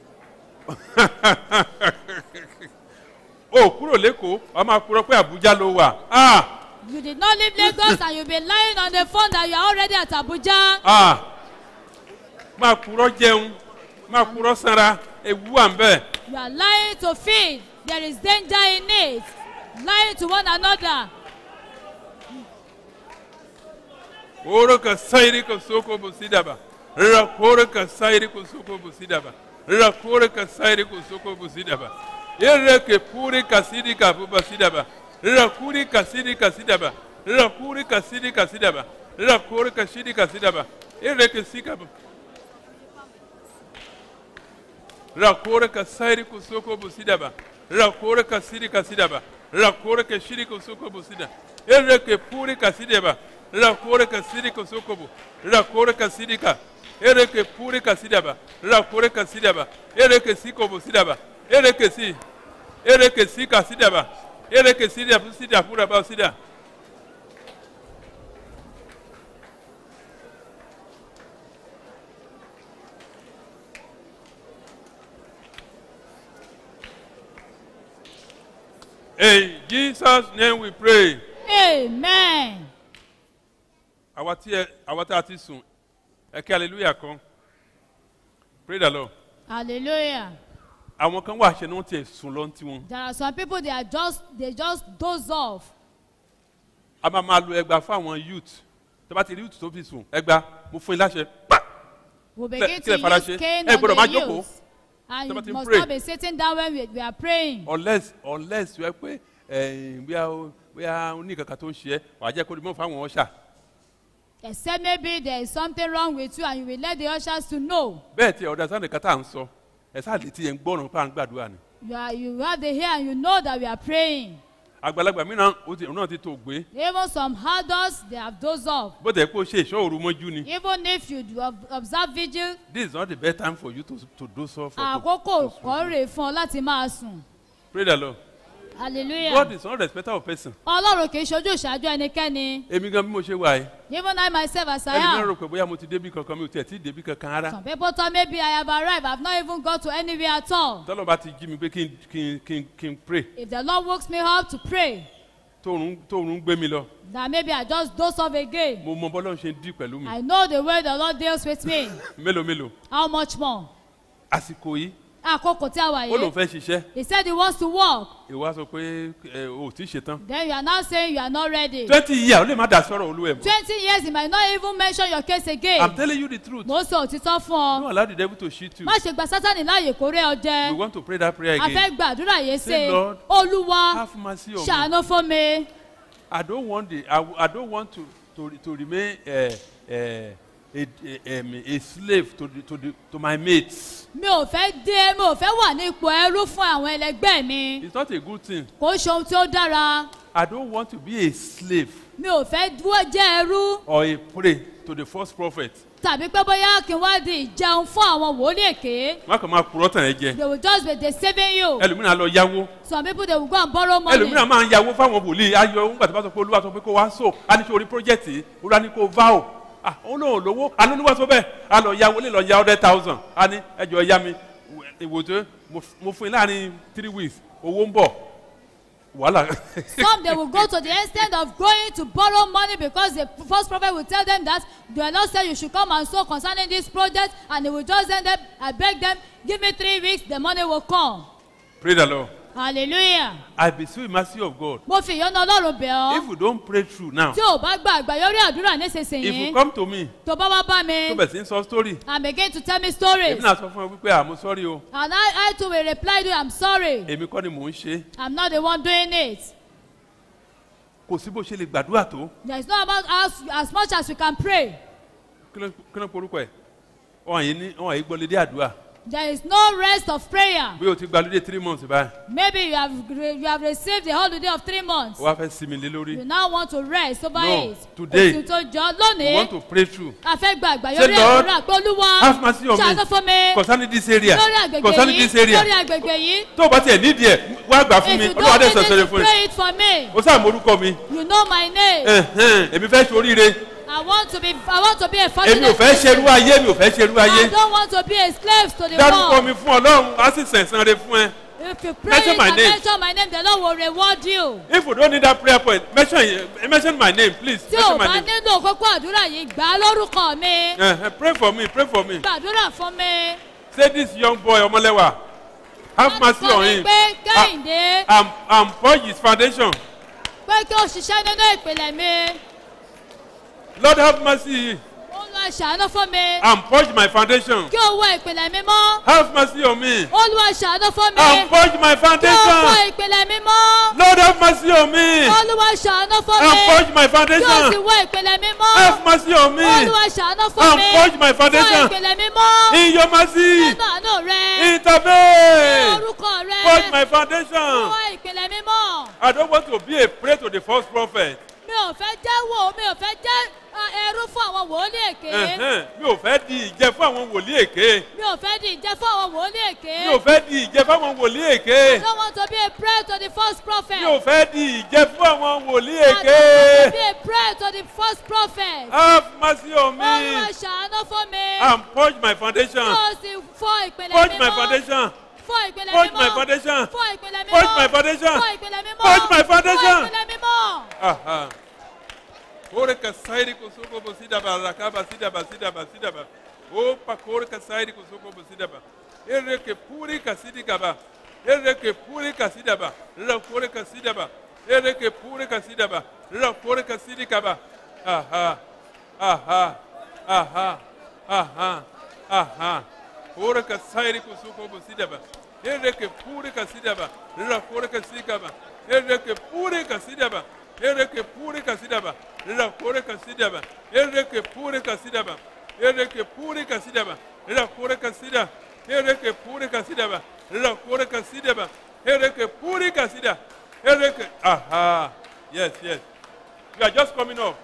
o kúrò lẹ́kọ̀ọ́ wàá máa kúrò pé àbújá ló wà ah You did not leave Lagos and you've been lying on the phone that you are already at Abuja. ah máa kúrò jẹun máa kúrò sanra ewu wà ń bẹ̀ You are lying to feed. There is danger in it. Lying to one another. koro ka sayiri ka soko bu sidaba rira koro ka sayiri ka soko bu sidaba rira koro ka sayiri ka soko bu sidaba yere ke puri ka sidi ka bu ba sidaba rira kuri ka sidi ka sidaba rira kuri ka sidi ka sidaba rira kori ka sidi ka sidaba yere ke sika bu rira koro ka sayiri ka soko bu sidaba rira koro ka sidi ka sidaba rira koro ka sidi ka soko bu sidaba yere ke puri ka sidaba rira kore ka sidi ka sokobo rira kore ka sidi ka ere ke pure ka sidaba rira kore ka sidaba ere ke sikobo sidaba ere ke si ere ke si ka sidaba ere ke sida sida pura ba sida In Jesus' name we pray. Amen. àwa tí ẹ àwa tí a ti sùn ẹ kí hallelujah kan pray the lord Hallelujah. àwọn kan wà ṣe ni wọn ti sùn lọ tí wọn There are some people they are just they just doze off. a máa máa lo ẹgbàá fún àwọn youth tó bá ti rí youth tó fi sùn ẹgbàá mo fún yín láṣẹ pa We Kílẹ̀- begin to kílẹ̀ fara use ṣe? cane Ẹ on gbọ́dọ̀ máa the jókòó. youth. And Tẹ́ bá you ti ń must pray. not be sitting down when we, we are praying. unless unless wẹ pé ẹyìn bóyá o- bóyá oníkankan tó ń ṣe ẹ wàá jẹ́ kó di mọ́ fáwọn ọ̀ṣà Except maybe there is something wrong with you and you will let the ushers to know. bẹ́ẹ̀ tí ọ̀dà sáà nìkan tá à ń sọ ẹ sáà lè ti yẹn gbọ́ràn pa à ń gbàdúrà ni You, are, you have the ear and you know that we are praying. àgbàlagbà mìíràn ó ti òun náà ti tó gbé Even some adults, they have dozed off. bó tẹ̀ pé ó ṣe ìṣọ́ òru mọ́jú ni Even if you do ob- observe vigil, this is not the best time for you to to do so for to- àkókò to sleep. kọ́ rè fún ọ láti máa sùn. pray the lord Hallelujah. God is not respecter of person Ọlọ́run kì í ṣojú ìṣáájú ẹnikẹ́ni. èmi gan bí mo ṣe wà yìí Even I myself as I ẹni mìíràn am. rò pé bóyá mo ti débi kankan mi ò tiẹ̀ tí ì débi kankan rárá Some people thought maybe I have arrived. I have not even got to anywhere at all. tọ́lọ́ bá ti jí mi pé kí n kí n kí n kí n pray If the Lord wakes me up to pray, tóorun tóorun gbé mi lọ that maybe I just doze off again. mo mọ bọ́lá ń ṣe dí pẹ̀lú mi I know the way the Lord deals with me. mélòó mélòó How much more? àsìkò yìí Àkókò tí a wà ó lòun yìí. fẹ́ ṣiṣẹ́ He said he wants to walk. ìwà sọ pé ẹ ò tí ì ṣetán Then you are now saying you are not ready. twenty years ó lè má dà sọ́rọ̀ olú ẹ̀ mọ́ Twenty years, he might not even mention your case i'm again. telling you the truth Mo sọ òtítọ́ fún don't ọ. allow the devil to cheat you Má ṣe gba Sátánì láàyè kó rẹ́ ọ we jẹ. want to pray that prayer A again fẹ́ gbàdúrà yìí Say, ṣe. Lord, Olúwa have mercy on me ṣàánú fún mi. i don't want the i, I don't want to to to remain uh, uh, a, a, um, a slave to the, to the to my mates Mi ò fẹ́ dé, mi ò fẹ́ wà ní ipò ẹrú fún àwọn ẹlẹgbẹ́ mi. it's not a good thing Kò ṣe ohun tí ó dára. i don't want to be a slave Mi ò fẹ́ dúró jẹ́ ẹrú. or a prey to the false prophet Tàbí pé bóyá kí n wá di ìjẹun fún àwọn wòlíì èké. má kàn máa purọ́ tàn ẹ́ jẹ They will just be deceiving you. ẹlòmíràn lọ yáwó Some people they will go and borrow money. ẹlòmíràn máa ń yáwó fáwọn wòlíì ayọ nígbà tó bá sọ pé olúwa sọ pé kó wá so a ní sọ orí project olúwa ní kó vow ah òun náà ò lówó àná olúwa sọ bẹ́ẹ̀ a lọ yáwó lè lọ yá hundred thousand a ní ẹjọ yá mi ìwòtó mo fún yín láàrin three weeks owó ń bọ̀ wàhálà Some they will go to the extent of going to borrow money because the first prophet will tell them that the Lord said you should come and sow concerning this project and they will just end up, I beg them, give me three weeks, the money will come. pray the lord Hallelujah. i beseech mercy of god Mo fi ìyọ́nà Ọlọ́run bẹ̀ if ọ́. you don pray through now Tí o bá gba àgbáyọrí àdúrà if you nísinsìnyí, come to me tó bá wá bá tó mi bẹ̀ sí ń sọ story and begin to tell me stories èmi náà sọ fún ẹ wípé àmú sọ́rí o and I, I too will reply to you, I'm sorry, èmi kọ́ ni mò ń ṣe I'm not the one doing it. kò sí bó ṣe lè gbàdúrà tó There is not about us as much as we can pray. kí ló kí ló porúkọ ẹ ọ̀hún yìí ní ọ̀hún yìí gbọ́lédé àdúrà There is no rest of prayer. bí o ti gbalódé three months báyìí Maybe you have re- you have received the holiday of three months. o wá fẹ́ sinmi lé lórí You now want to rest over No, it. today. Òsì tó jọ you want lónìí. to pray through A fẹ́ gba àgbáyọrí Say, Lord, àdúrà pé Olúwa have mercy on ṣàánú me fún mi concerning this area lórí àgbègbè concerning yìí this area lórí àgbègbè yìí. tó o bá tiẹ̀ nídìí ẹ̀ wá gbà fún If mi you olúwa don't dẹ̀ need sọ̀sẹ̀rẹ̀ it, fún ẹ pray it for me. o sáà morúkọ mi You know my name. ẹ̀hẹ́n, èmi fẹ́ ṣoríire I want to be I want to be a èmi ò fortunate fẹ́ ṣerú ayé mi ò fẹ́ ṣerú I ayé don't want to be a slave to the dárúkọ world. mi fún ọlọ́run á sì sẹ̀sán re fún ẹ If you pray Mention it my and name. mention my name, the Lord will reward you. if you don't need that prayer point mention mention my name please Tí o mention my bá name nílò kókó àdúrà yìí, gbà á lórúkọ mi. uh, pray for me pray for me Gbàdúrà fún mi. say this young boy ọmọlẹ́wà have mercy Sọ on mi him pé Kẹ́hìndé and and purge his foundation pé kí o ṣiṣẹ́ nínú ìpìlẹ̀ mi. lord have mercy Ó lọ ṣàánú fún mi. and purge my foundation Kí o wọ ìpìlẹ̀ mi mọ́. have mercy on me Olúwa ṣàánú fún mi. and purge my Kí o wọ foundation ìpìlẹ̀ mi mọ́. lord have mercy on me Olúwa ṣàánú fún and mi. purge my Kí o sì foundation wọ ìpìlẹ̀ mi mọ́. have mercy on me Olúwa ṣàánú fún and mi. purge my Wọ foundation ìpìlẹ̀ mi mọ́. in your mercy Nínú àánú rẹ. intervene Orúkọ rẹ. purge my foundation Wọ ìpìlẹ̀ mi mọ́. i don't want to be a prey to the false prophet Mi ò fẹ́ jẹ́ wò, mi ò fẹ́ jẹ́ ah, ẹrú fún àwọn wòlíì èké. Ẹ̀hẹ́n, mi ò fẹ́ di ìjẹ fún àwọn wòlíì èké Mi ò fẹ́ di ìjẹ́ fún àwọn wòlíì èké. mi ò fẹ́ di ìjẹ fún àwọn wòlíì I èké don't want to be a prey to the false prophet. mi ò fẹ́ di ìjẹ fún àwọn wòlíì I don't want to èké be a prey to the false prophet. have mercy on me Olúwa ṣàánú fún mi. and purge my foundation Kí o sì fọ ìpìlẹ̀ purge mi my mọ́. foundation Fọ ìpìlẹ̀ mi purge my mọ́. foundation Fọ ìpìlẹ̀ mi purge mọ́. my foundation Fọ ìpìlẹ̀ mi mọ́. Purge my foundation. Fọ ìpìlẹ̀ mi mọ́. aha kore ka sairi kusoko busida ba rakaba sida ba sida ba sida ba o pa kore ka sairi kusoko busida ba ere ke puri ka sidi ka ba ere ke puri ka sida ba la kore ka sida ba ere ke puri ka sida ba la kore ka sidi ka ba aha aha aha aha aha kore ka sairi kusoko busida ba ere ke puri ka sida ba la kore ka sidi ka ba ere ke puri ka sida ba ere ke puri ka sida ba la kore ka sida ba ere ke puri ka sida ba ere ke puri ka sida ba la kore ka sida ere ke puri ka sida ba la kore ka sida ba ere ke puri ka sida ere ke aha yes yes you are just coming up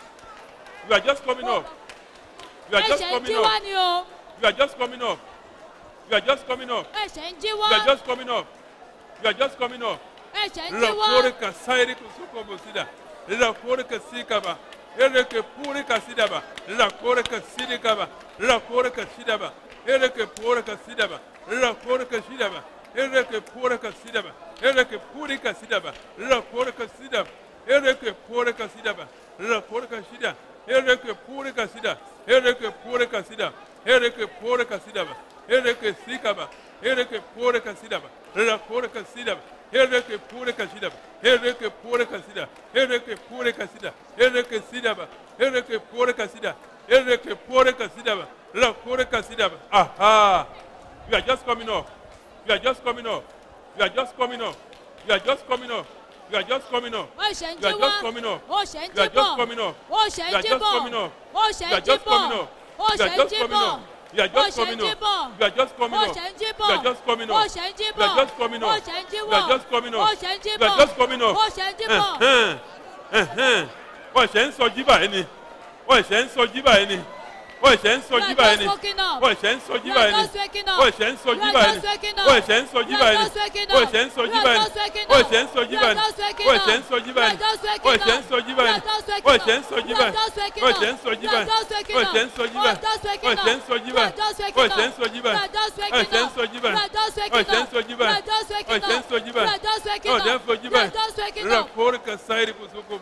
you are just coming up you are just Ẹ̀ṣẹ̀ ń coming jí wá up ni o. you are just coming up you are just coming up Ẹ̀ṣẹ̀ ń jí you wá. are just coming up you are just coming up Ẹ̀ṣẹ̀ ń jí la wá. kore ka sairi kusuko busida la kore ka sika ba ere ke puri ka sida ba la kore ka sidi ka ba la kore ka sida ba ere ke puri ka sida ba la kore ka sida ba ere ke puri ka sida ba ere ke puri ka sida ba la kore ka sida ba ere ke puri ka sida ba la kore ka sida ere ke puri ka sida ere ke puri ka sida ere ke puri ka sida ba ere ke sika ba ere ke puri ka sida ba la kore ka sida ba ere ke puri ka sida ba ere ke puri ka sida ere ke puri ka sida ere ke sida ba ere ke puri ka sida ere ke puri ka sida ba la kore ka sida ba aha you are just coming up you are just coming up you are just coming up you are just coming up you are just coming up Ó ṣẹ̀ ń you jí are wá. just coming up Ó ṣẹ̀ ń you are jí just bọ̀. coming up Ó ṣẹ̀ you ń are jí just bọ̀. coming up Ó ṣẹ̀ you ń are jí just coming bọ̀. up Ó you ṣẹ̀ are ń just jí coming bọ̀. up you are Ó just ṣẹ̀ ń coming jí up bọ̀. you are just coming Ó up ṣẹ̀ ń jí you bọ̀. are just coming Ó up ṣẹ̀ ń jí you bọ̀. are just coming Ó up ṣẹ̀ ń jí you bọ̀. are just coming up Ó ṣẹ̀ ń jí you are bọ̀. just coming up Ó ṣẹ̀ ń jí bọ̀. ẹ̀hẹ́n ẹ̀hẹ́n wọ́n ṣẹ̀ ń sọ jí báyìí ni wọ́n ṣẹ̀ ń sọ jí báyìí ni wọ́n ṣẹ̀ ń sọ jí You are báyìí just ni waking up. wọ́n ṣẹ̀ ń sọ jí You báyìí are ni just waking up. wọ́n ṣẹ̀ ń sọ You jí are báyìí just ni waking up. wọ́n ṣẹ̀ ń sọ jí You are báyìí ni just waking wọ́n up. ṣẹ̀ ń sọ You jí are báyìí just ni waking wọ́n up. ṣẹ̀ ń sọ jí You are báyìí ni just waking wọ́n up. ṣẹ̀ ń sọ jí You báyìí are ni just waking wọ́n ṣẹ̀ ń up. sọ jí You báyìí are ni just waking wọ́n up. ṣẹ̀ ń sọ jí You are báyìí just waking wọ́n up. ṣẹ̀ ń sọ jí You are báyìí just waking wọ́n up. ṣẹ̀ ń sọ jí You are báyìí just waking wọ́n up. ṣẹ̀ ń sọ jí You are báyìí just waking wọ́n up. ṣẹ̀ ń sọ jí You báyìí are just waking wọ́n ṣẹ̀ ń up. sọ jí You báyìí are just waking wọ́n ṣẹ̀ ń up. sọ jí You báyìí are just waking wọ́n ṣẹ̀ ń up. sọ jí You are báyìí just waking wọ́n ṣẹ̀ ń up. sọ jí You are báyìí just waking la up. kore ka sairi kusukum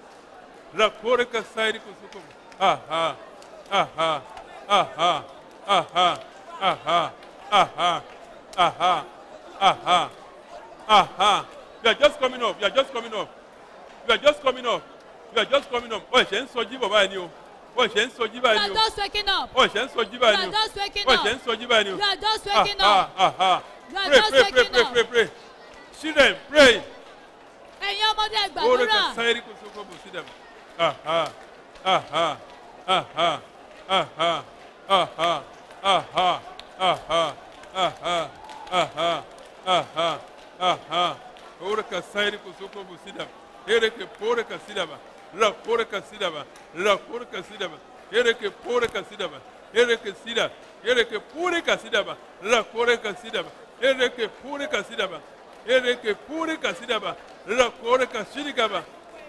la kore ka sairi kusukum aha aha aha aha aha aha aha aha aha you are just coming up you are just coming up you are just coming up you are just coming up wọ́n ṣe ń sọ jí bàbá yẹn ni o wọ́n ṣe ń sọ jí You báyìí are ni o just waking up. wọ́n ṣe ń sọ jí You báyìí are ni o just waking wọ́n ṣe ń up. sọ jí báyìí ni o You are just waking aha up. aha You are pray just pray pray waking pray up. pray pray children pray. Ẹ̀yin ọmọdé Ore ka gbàdúrà. sairi kusuko busidam. Aha. Aha. Aha. Aha. Aha. Aha. Aha. Aha. Aha. Aha. Aha. Ore ka sairi kusuko busidam. Ere ke pore ka sidaba. La pore ka sidaba. La pore ka sidaba. Ere ke pore ka sidaba. Ere ke sida. Ere ke pore ka sidaba. La pore ka sidaba. Ere ke pore ka sidaba. ere ke pure ka sidaba la kore ka shirikaba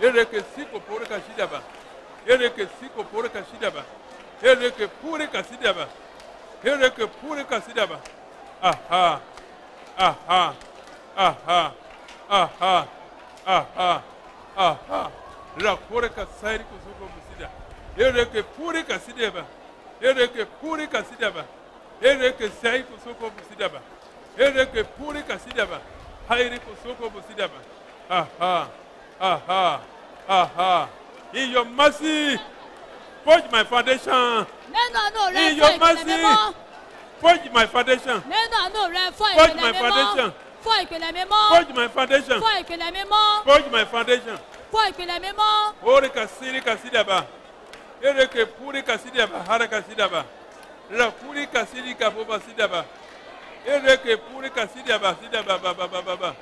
Ereke siko pore kashidaba. Ereke siko pore kashidaba. Ereke pure kasidaba. Ereke pure kasidaba. Aha. Aha. Aha. Aha. Aha. Aha. Rakore kasairi kusuko musida. Ereke pure kasidaba. Ereke pure kasidaba. Ereke sai kusuko musidaba. Ereke pure kasidaba. Hairi kusuko musidaba. Aha. Aha. Aha. In your mercy, purge my foundation. nínú àánú rẹ In fọ your ìpìlẹ̀ mercy, mímọ́ purge my foundation. nínú àánú rẹ fọ Purge ìpìlẹ̀ my mímọ́ foundation. fọ ìpìlẹ̀ mímọ́ Purge my foundation. fọ ìpìlẹ̀ mímọ́ Purge my foundation. fọ ìpìlẹ̀ mímọ́ Ore kasiri kasidaba. Ereke puri kasidaba. Hara kasidaba. Ra puri kasiri kaboba sidaba. Ereke puri kasidaba. Sidaba ba ba ba ba ba.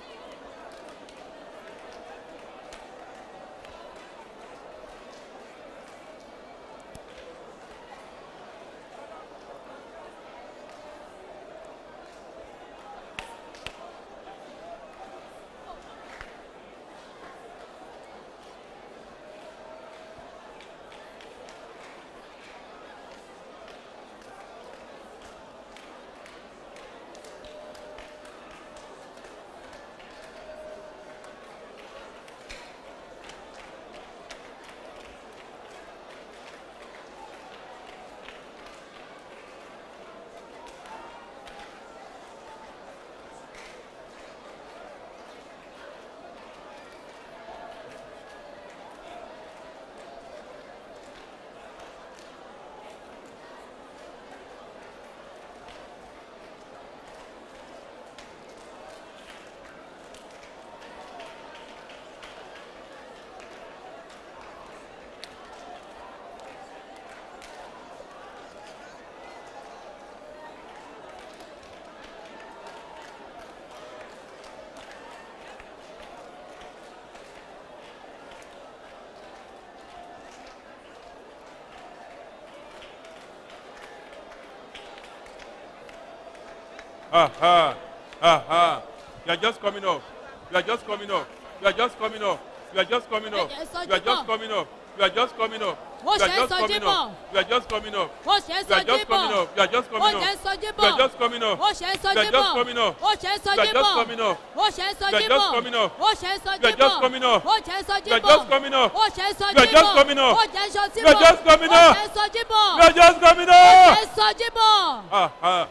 Aha. Aha. You are just coming up. You are just coming up. You are just coming up. You are just coming up. Ẹ jẹ́ You are just sọ́jú coming up. You are just coming up. Ó You are ṣe é just sọjí coming bọ̀. up. You are just coming up. ó ṣe é You are sọjí just coming bọ̀ up. You are just ó coming ṣe é up. sọjí You are bọ̀ just coming up. ó ṣe é You sọjí are just bọ̀ coming up. ó ṣe é You are sọjí just bọ̀ coming up. ó ṣe é You sọjí are just bọ̀ coming up. ó ṣe é sọjí You are just bọ̀ coming up. ó ṣe é sọjí You are bọ̀ just coming up. ó ṣe é sọjí You are just bọ̀ coming up. ó ṣe é sọjí You are bọ̀ just coming ó up. ṣe é sọjí bọ̀ You are just coming ó up. ṣe é sọjí bọ̀. Aha.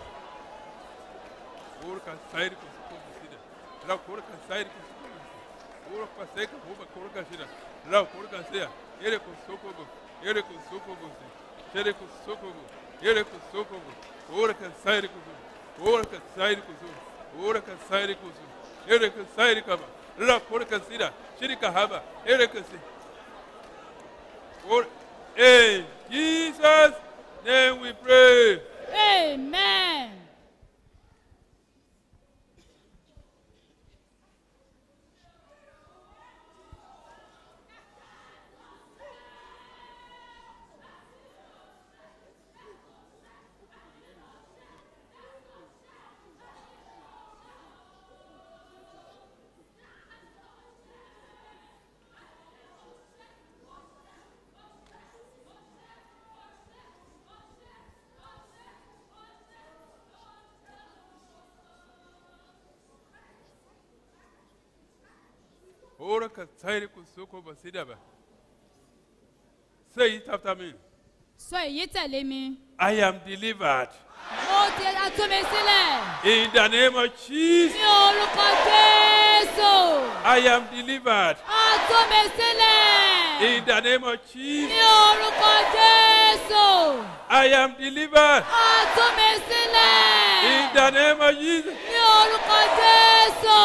Urka sairi kusuko bisida. Ra kurka sairi kusuko bisida. Urka seka huba kurka shida. Ra kurka seya. Ere kusuko bu. Ere kusuko bu. Ere kusuko bu. Ere kusuko bu. Urka sairi kusuko. Urka sairi kusuko. Urka sairi kusuko. Ere sairi kaba. Ra kurka sida. Shirika haba. Ere kusi. Or, in Jesus' name we pray. amen. Ora kasairi kusoko basidaba. Say it after me. sọ èyí tẹ̀lé mi I am delivered. ó ti tú mi sílẹ̀ In the name of Jesus, ní orúkọ jésù I am delivered. á tú mi sílẹ̀ In the name of Jesus, ní orúkọ jésù I am delivered. á tú mi sílẹ̀ In the name of Jesus. ní orúkọ jésù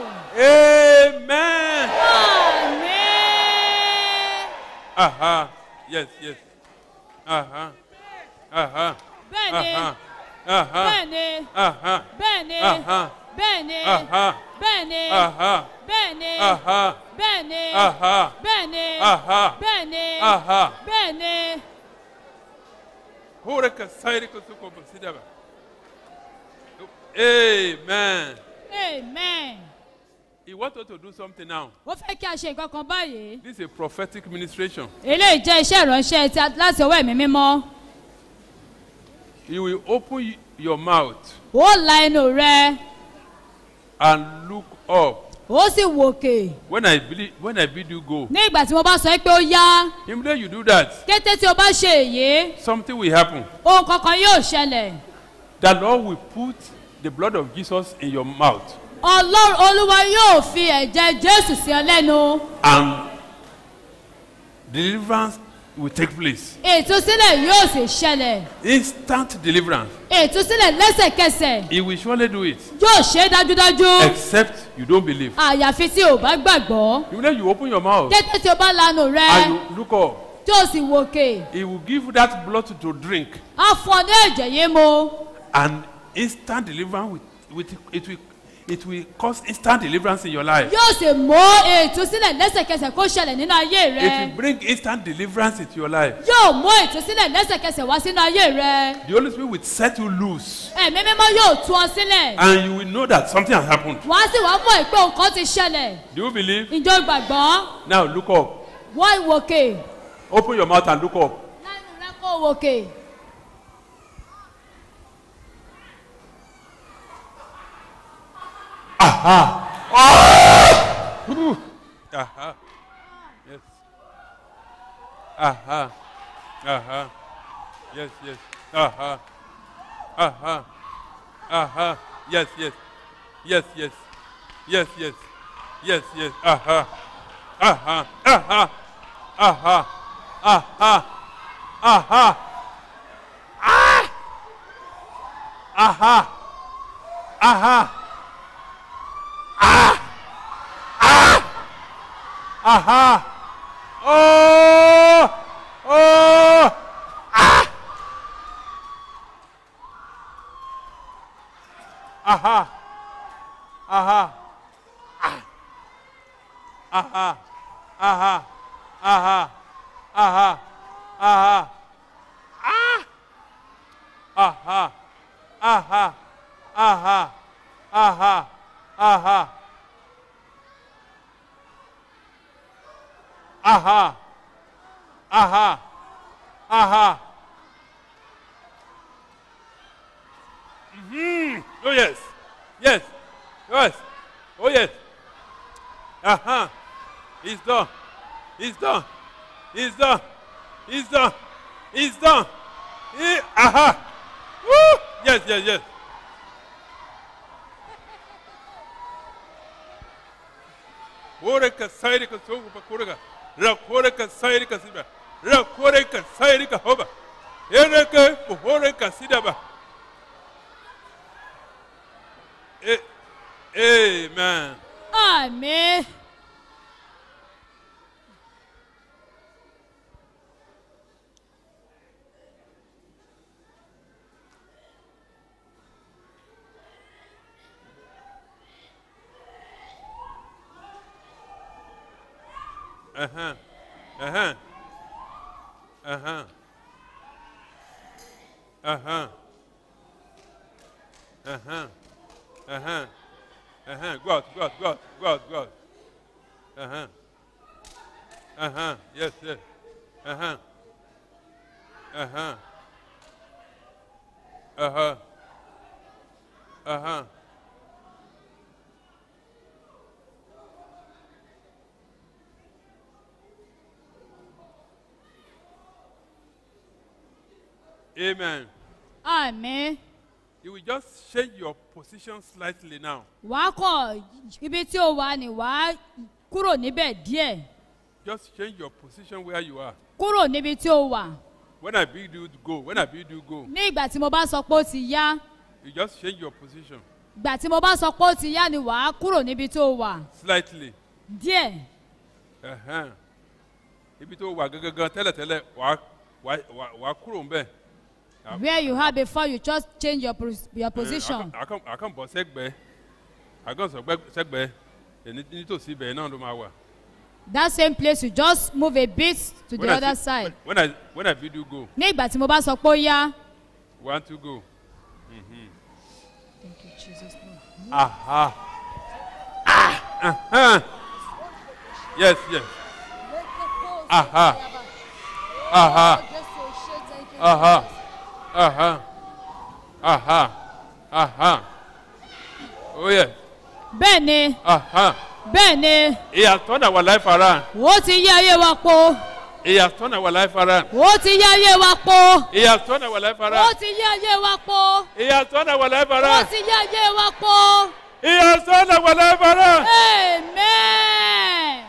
Amen. àmín. Aha. Yes, yes. Aha. Aha. bẹ́ẹ̀ni Aha. Aha. bẹ́ẹ̀ni Aha. bẹ́ẹ̀ni Aha. bẹ́ẹ̀ni Aha. bẹ́ẹ̀ni Aha. bẹ́ẹ̀ni Aha. bẹ́ẹ̀ni Aha. bẹ́ẹ̀ni Aha. bẹ́ẹ̀ni Aha. bẹ́ẹ̀ni Ora kasairi kusoko basidaba. Amen. amen He wants us to do something now. ó fẹ́ kí a ṣe nǹkan kan báyìí This is a prophetic ministration. eléyìí jẹ́ iṣẹ́ ìránṣẹ́ ti a- láti ọwọ́ ẹ̀mí mímọ́ You will open y- your mouth ó la ẹnu rẹ and look up. ó sì wòkè When I believe, when I bid you go, ní ìgbà tí mo bá sọ pé ó yá immediately you do that, kété tí o bá ṣe èyí something will happen. ohun kankan yóò ṣẹlẹ̀ The Lord will put the blood of Jesus in your mouth, ọlọ́run olúwa yóò fi ẹ̀jẹ̀ jésù sí ọ lẹ́nu and deliverance will take place. ìtúsílẹ̀ yóò sì ṣẹlẹ̀ Instant deliverance. ìtúsílẹ̀ lẹ́sẹ̀kẹsẹ̀ He will surely do it, yóò ṣe é dájúdájú except you don't believe. àyàfi tí o bá gbàgbọ́ Immediately you open your mouth kété tí o bá lanu rẹ and you look up, tí o sì wòkè He will give you that blood to, to drink, á fún ọ ní ẹ̀jẹ̀ yé mu and instant deliverance with, with it will it will cause instant deliverance in your life. yóò sì mú ìtúsílẹ̀ lẹ́sẹ̀kẹsẹ̀ kó ṣẹlẹ̀ nínú ayé It rẹ will bring instant deliverance into your life. yóò mú ìtúsílẹ̀ lẹ́sẹ̀kẹsẹ̀ wá sínú ayé rẹ The Holy Spirit will set you loose, ẹ̀mí mímọ́ yóò tú ọ sílẹ̀ and you will know that something has happened. wàá sì wá mọ̀ pé nǹkan ti ṣẹlẹ̀ Do you believe? ìjọ gbàgbọ́ Now look up. wọ́n ìwòkè Open your mouth and look up. lẹ́nu rẹ kó wòkè Aha. Yes. Aha. Aha. Yes, yes. Aha. Aha. Aha. Yes, yes. Yes, yes. Yes, yes. Yes, yes. Aha. Aha. Aha. Aha. Aha. Aha. Ah! Aha. Aha. Aha! Oh! Oh! Ah! Aha! Aha! Ah! Aha! Aha! Aha! Aha! Aha! Ah! Aha! Aha! Aha! Aha! Aha! Aha. Aha. Aha. hmm Oh, yes. Yes. Yes. Oh, yes. Aha. It's done. It's done. It's done. It's done. It's done. Eh, aha. Woo. Yes, yes, yes. Kore ka sayri ka sogu pa kore ka. Ra kore ka sayri ka siba. Ra kore ka sayri ka hoba. Ere ka kore ka sida ba. Eh, Amen. àmì Uh-huh. Uh-huh. Uh-huh. Uh-huh. Uh-huh. Uh-huh. Uh-huh. Go out, go out, go out, go out, go out. Uh-huh. Uh-huh. Yes, yes. Uh-huh. Uh-huh. Uh-huh. Uh-huh. Amen. àmì You will just change your position slightly now. wàá kọ̀ ibi tí o wà ní wàá kúrò níbẹ̀ díẹ̀ Just change your position where you are. kúrò níbi tí o wà When I bid you to go, when I bid you go, ní ìgbà tí mo bá sọ pé ó ti yá you just change your position ìgbà tí mo bá sọ pé ó ti yá ni wàá kúrò níbi tí o wà slightly. díẹ̀ Uh-huh. Ibi tó wà gangan tẹ́lẹ̀tẹ́lẹ̀ wàá wàá wàá wàá kúrò ń bẹ̀. where you are before you just change your, pos- your position Àkàn àkàn bọ̀ sẹ́gbẹ̀ẹ́ àkàn sọ sẹ́gbẹ̀ẹ́ èyí nítòsí ibẹ̀ náà ló máa wà. that same place you just move a bit to the When I other say- side When I when I bid you go, ní ìgbà tí mo bá sọ pé ó yá. one two go. Thank you, Jesus. Aha. Ah. Uh-huh. Yes, yes. Aha. Aha. Aha. Aha. Aha. Aha. Oh, yes. bẹ́ẹ̀ ni Aha. bẹ́ẹ̀ ni He has turned our life around. ó ti yí ayé wa po He has turned our life around. ó ti yí ayé wa po He has turned our life ó around. ti yí ayé wa po He has turned our life ó around. ti yí ayé wa po He has turned our life around. amen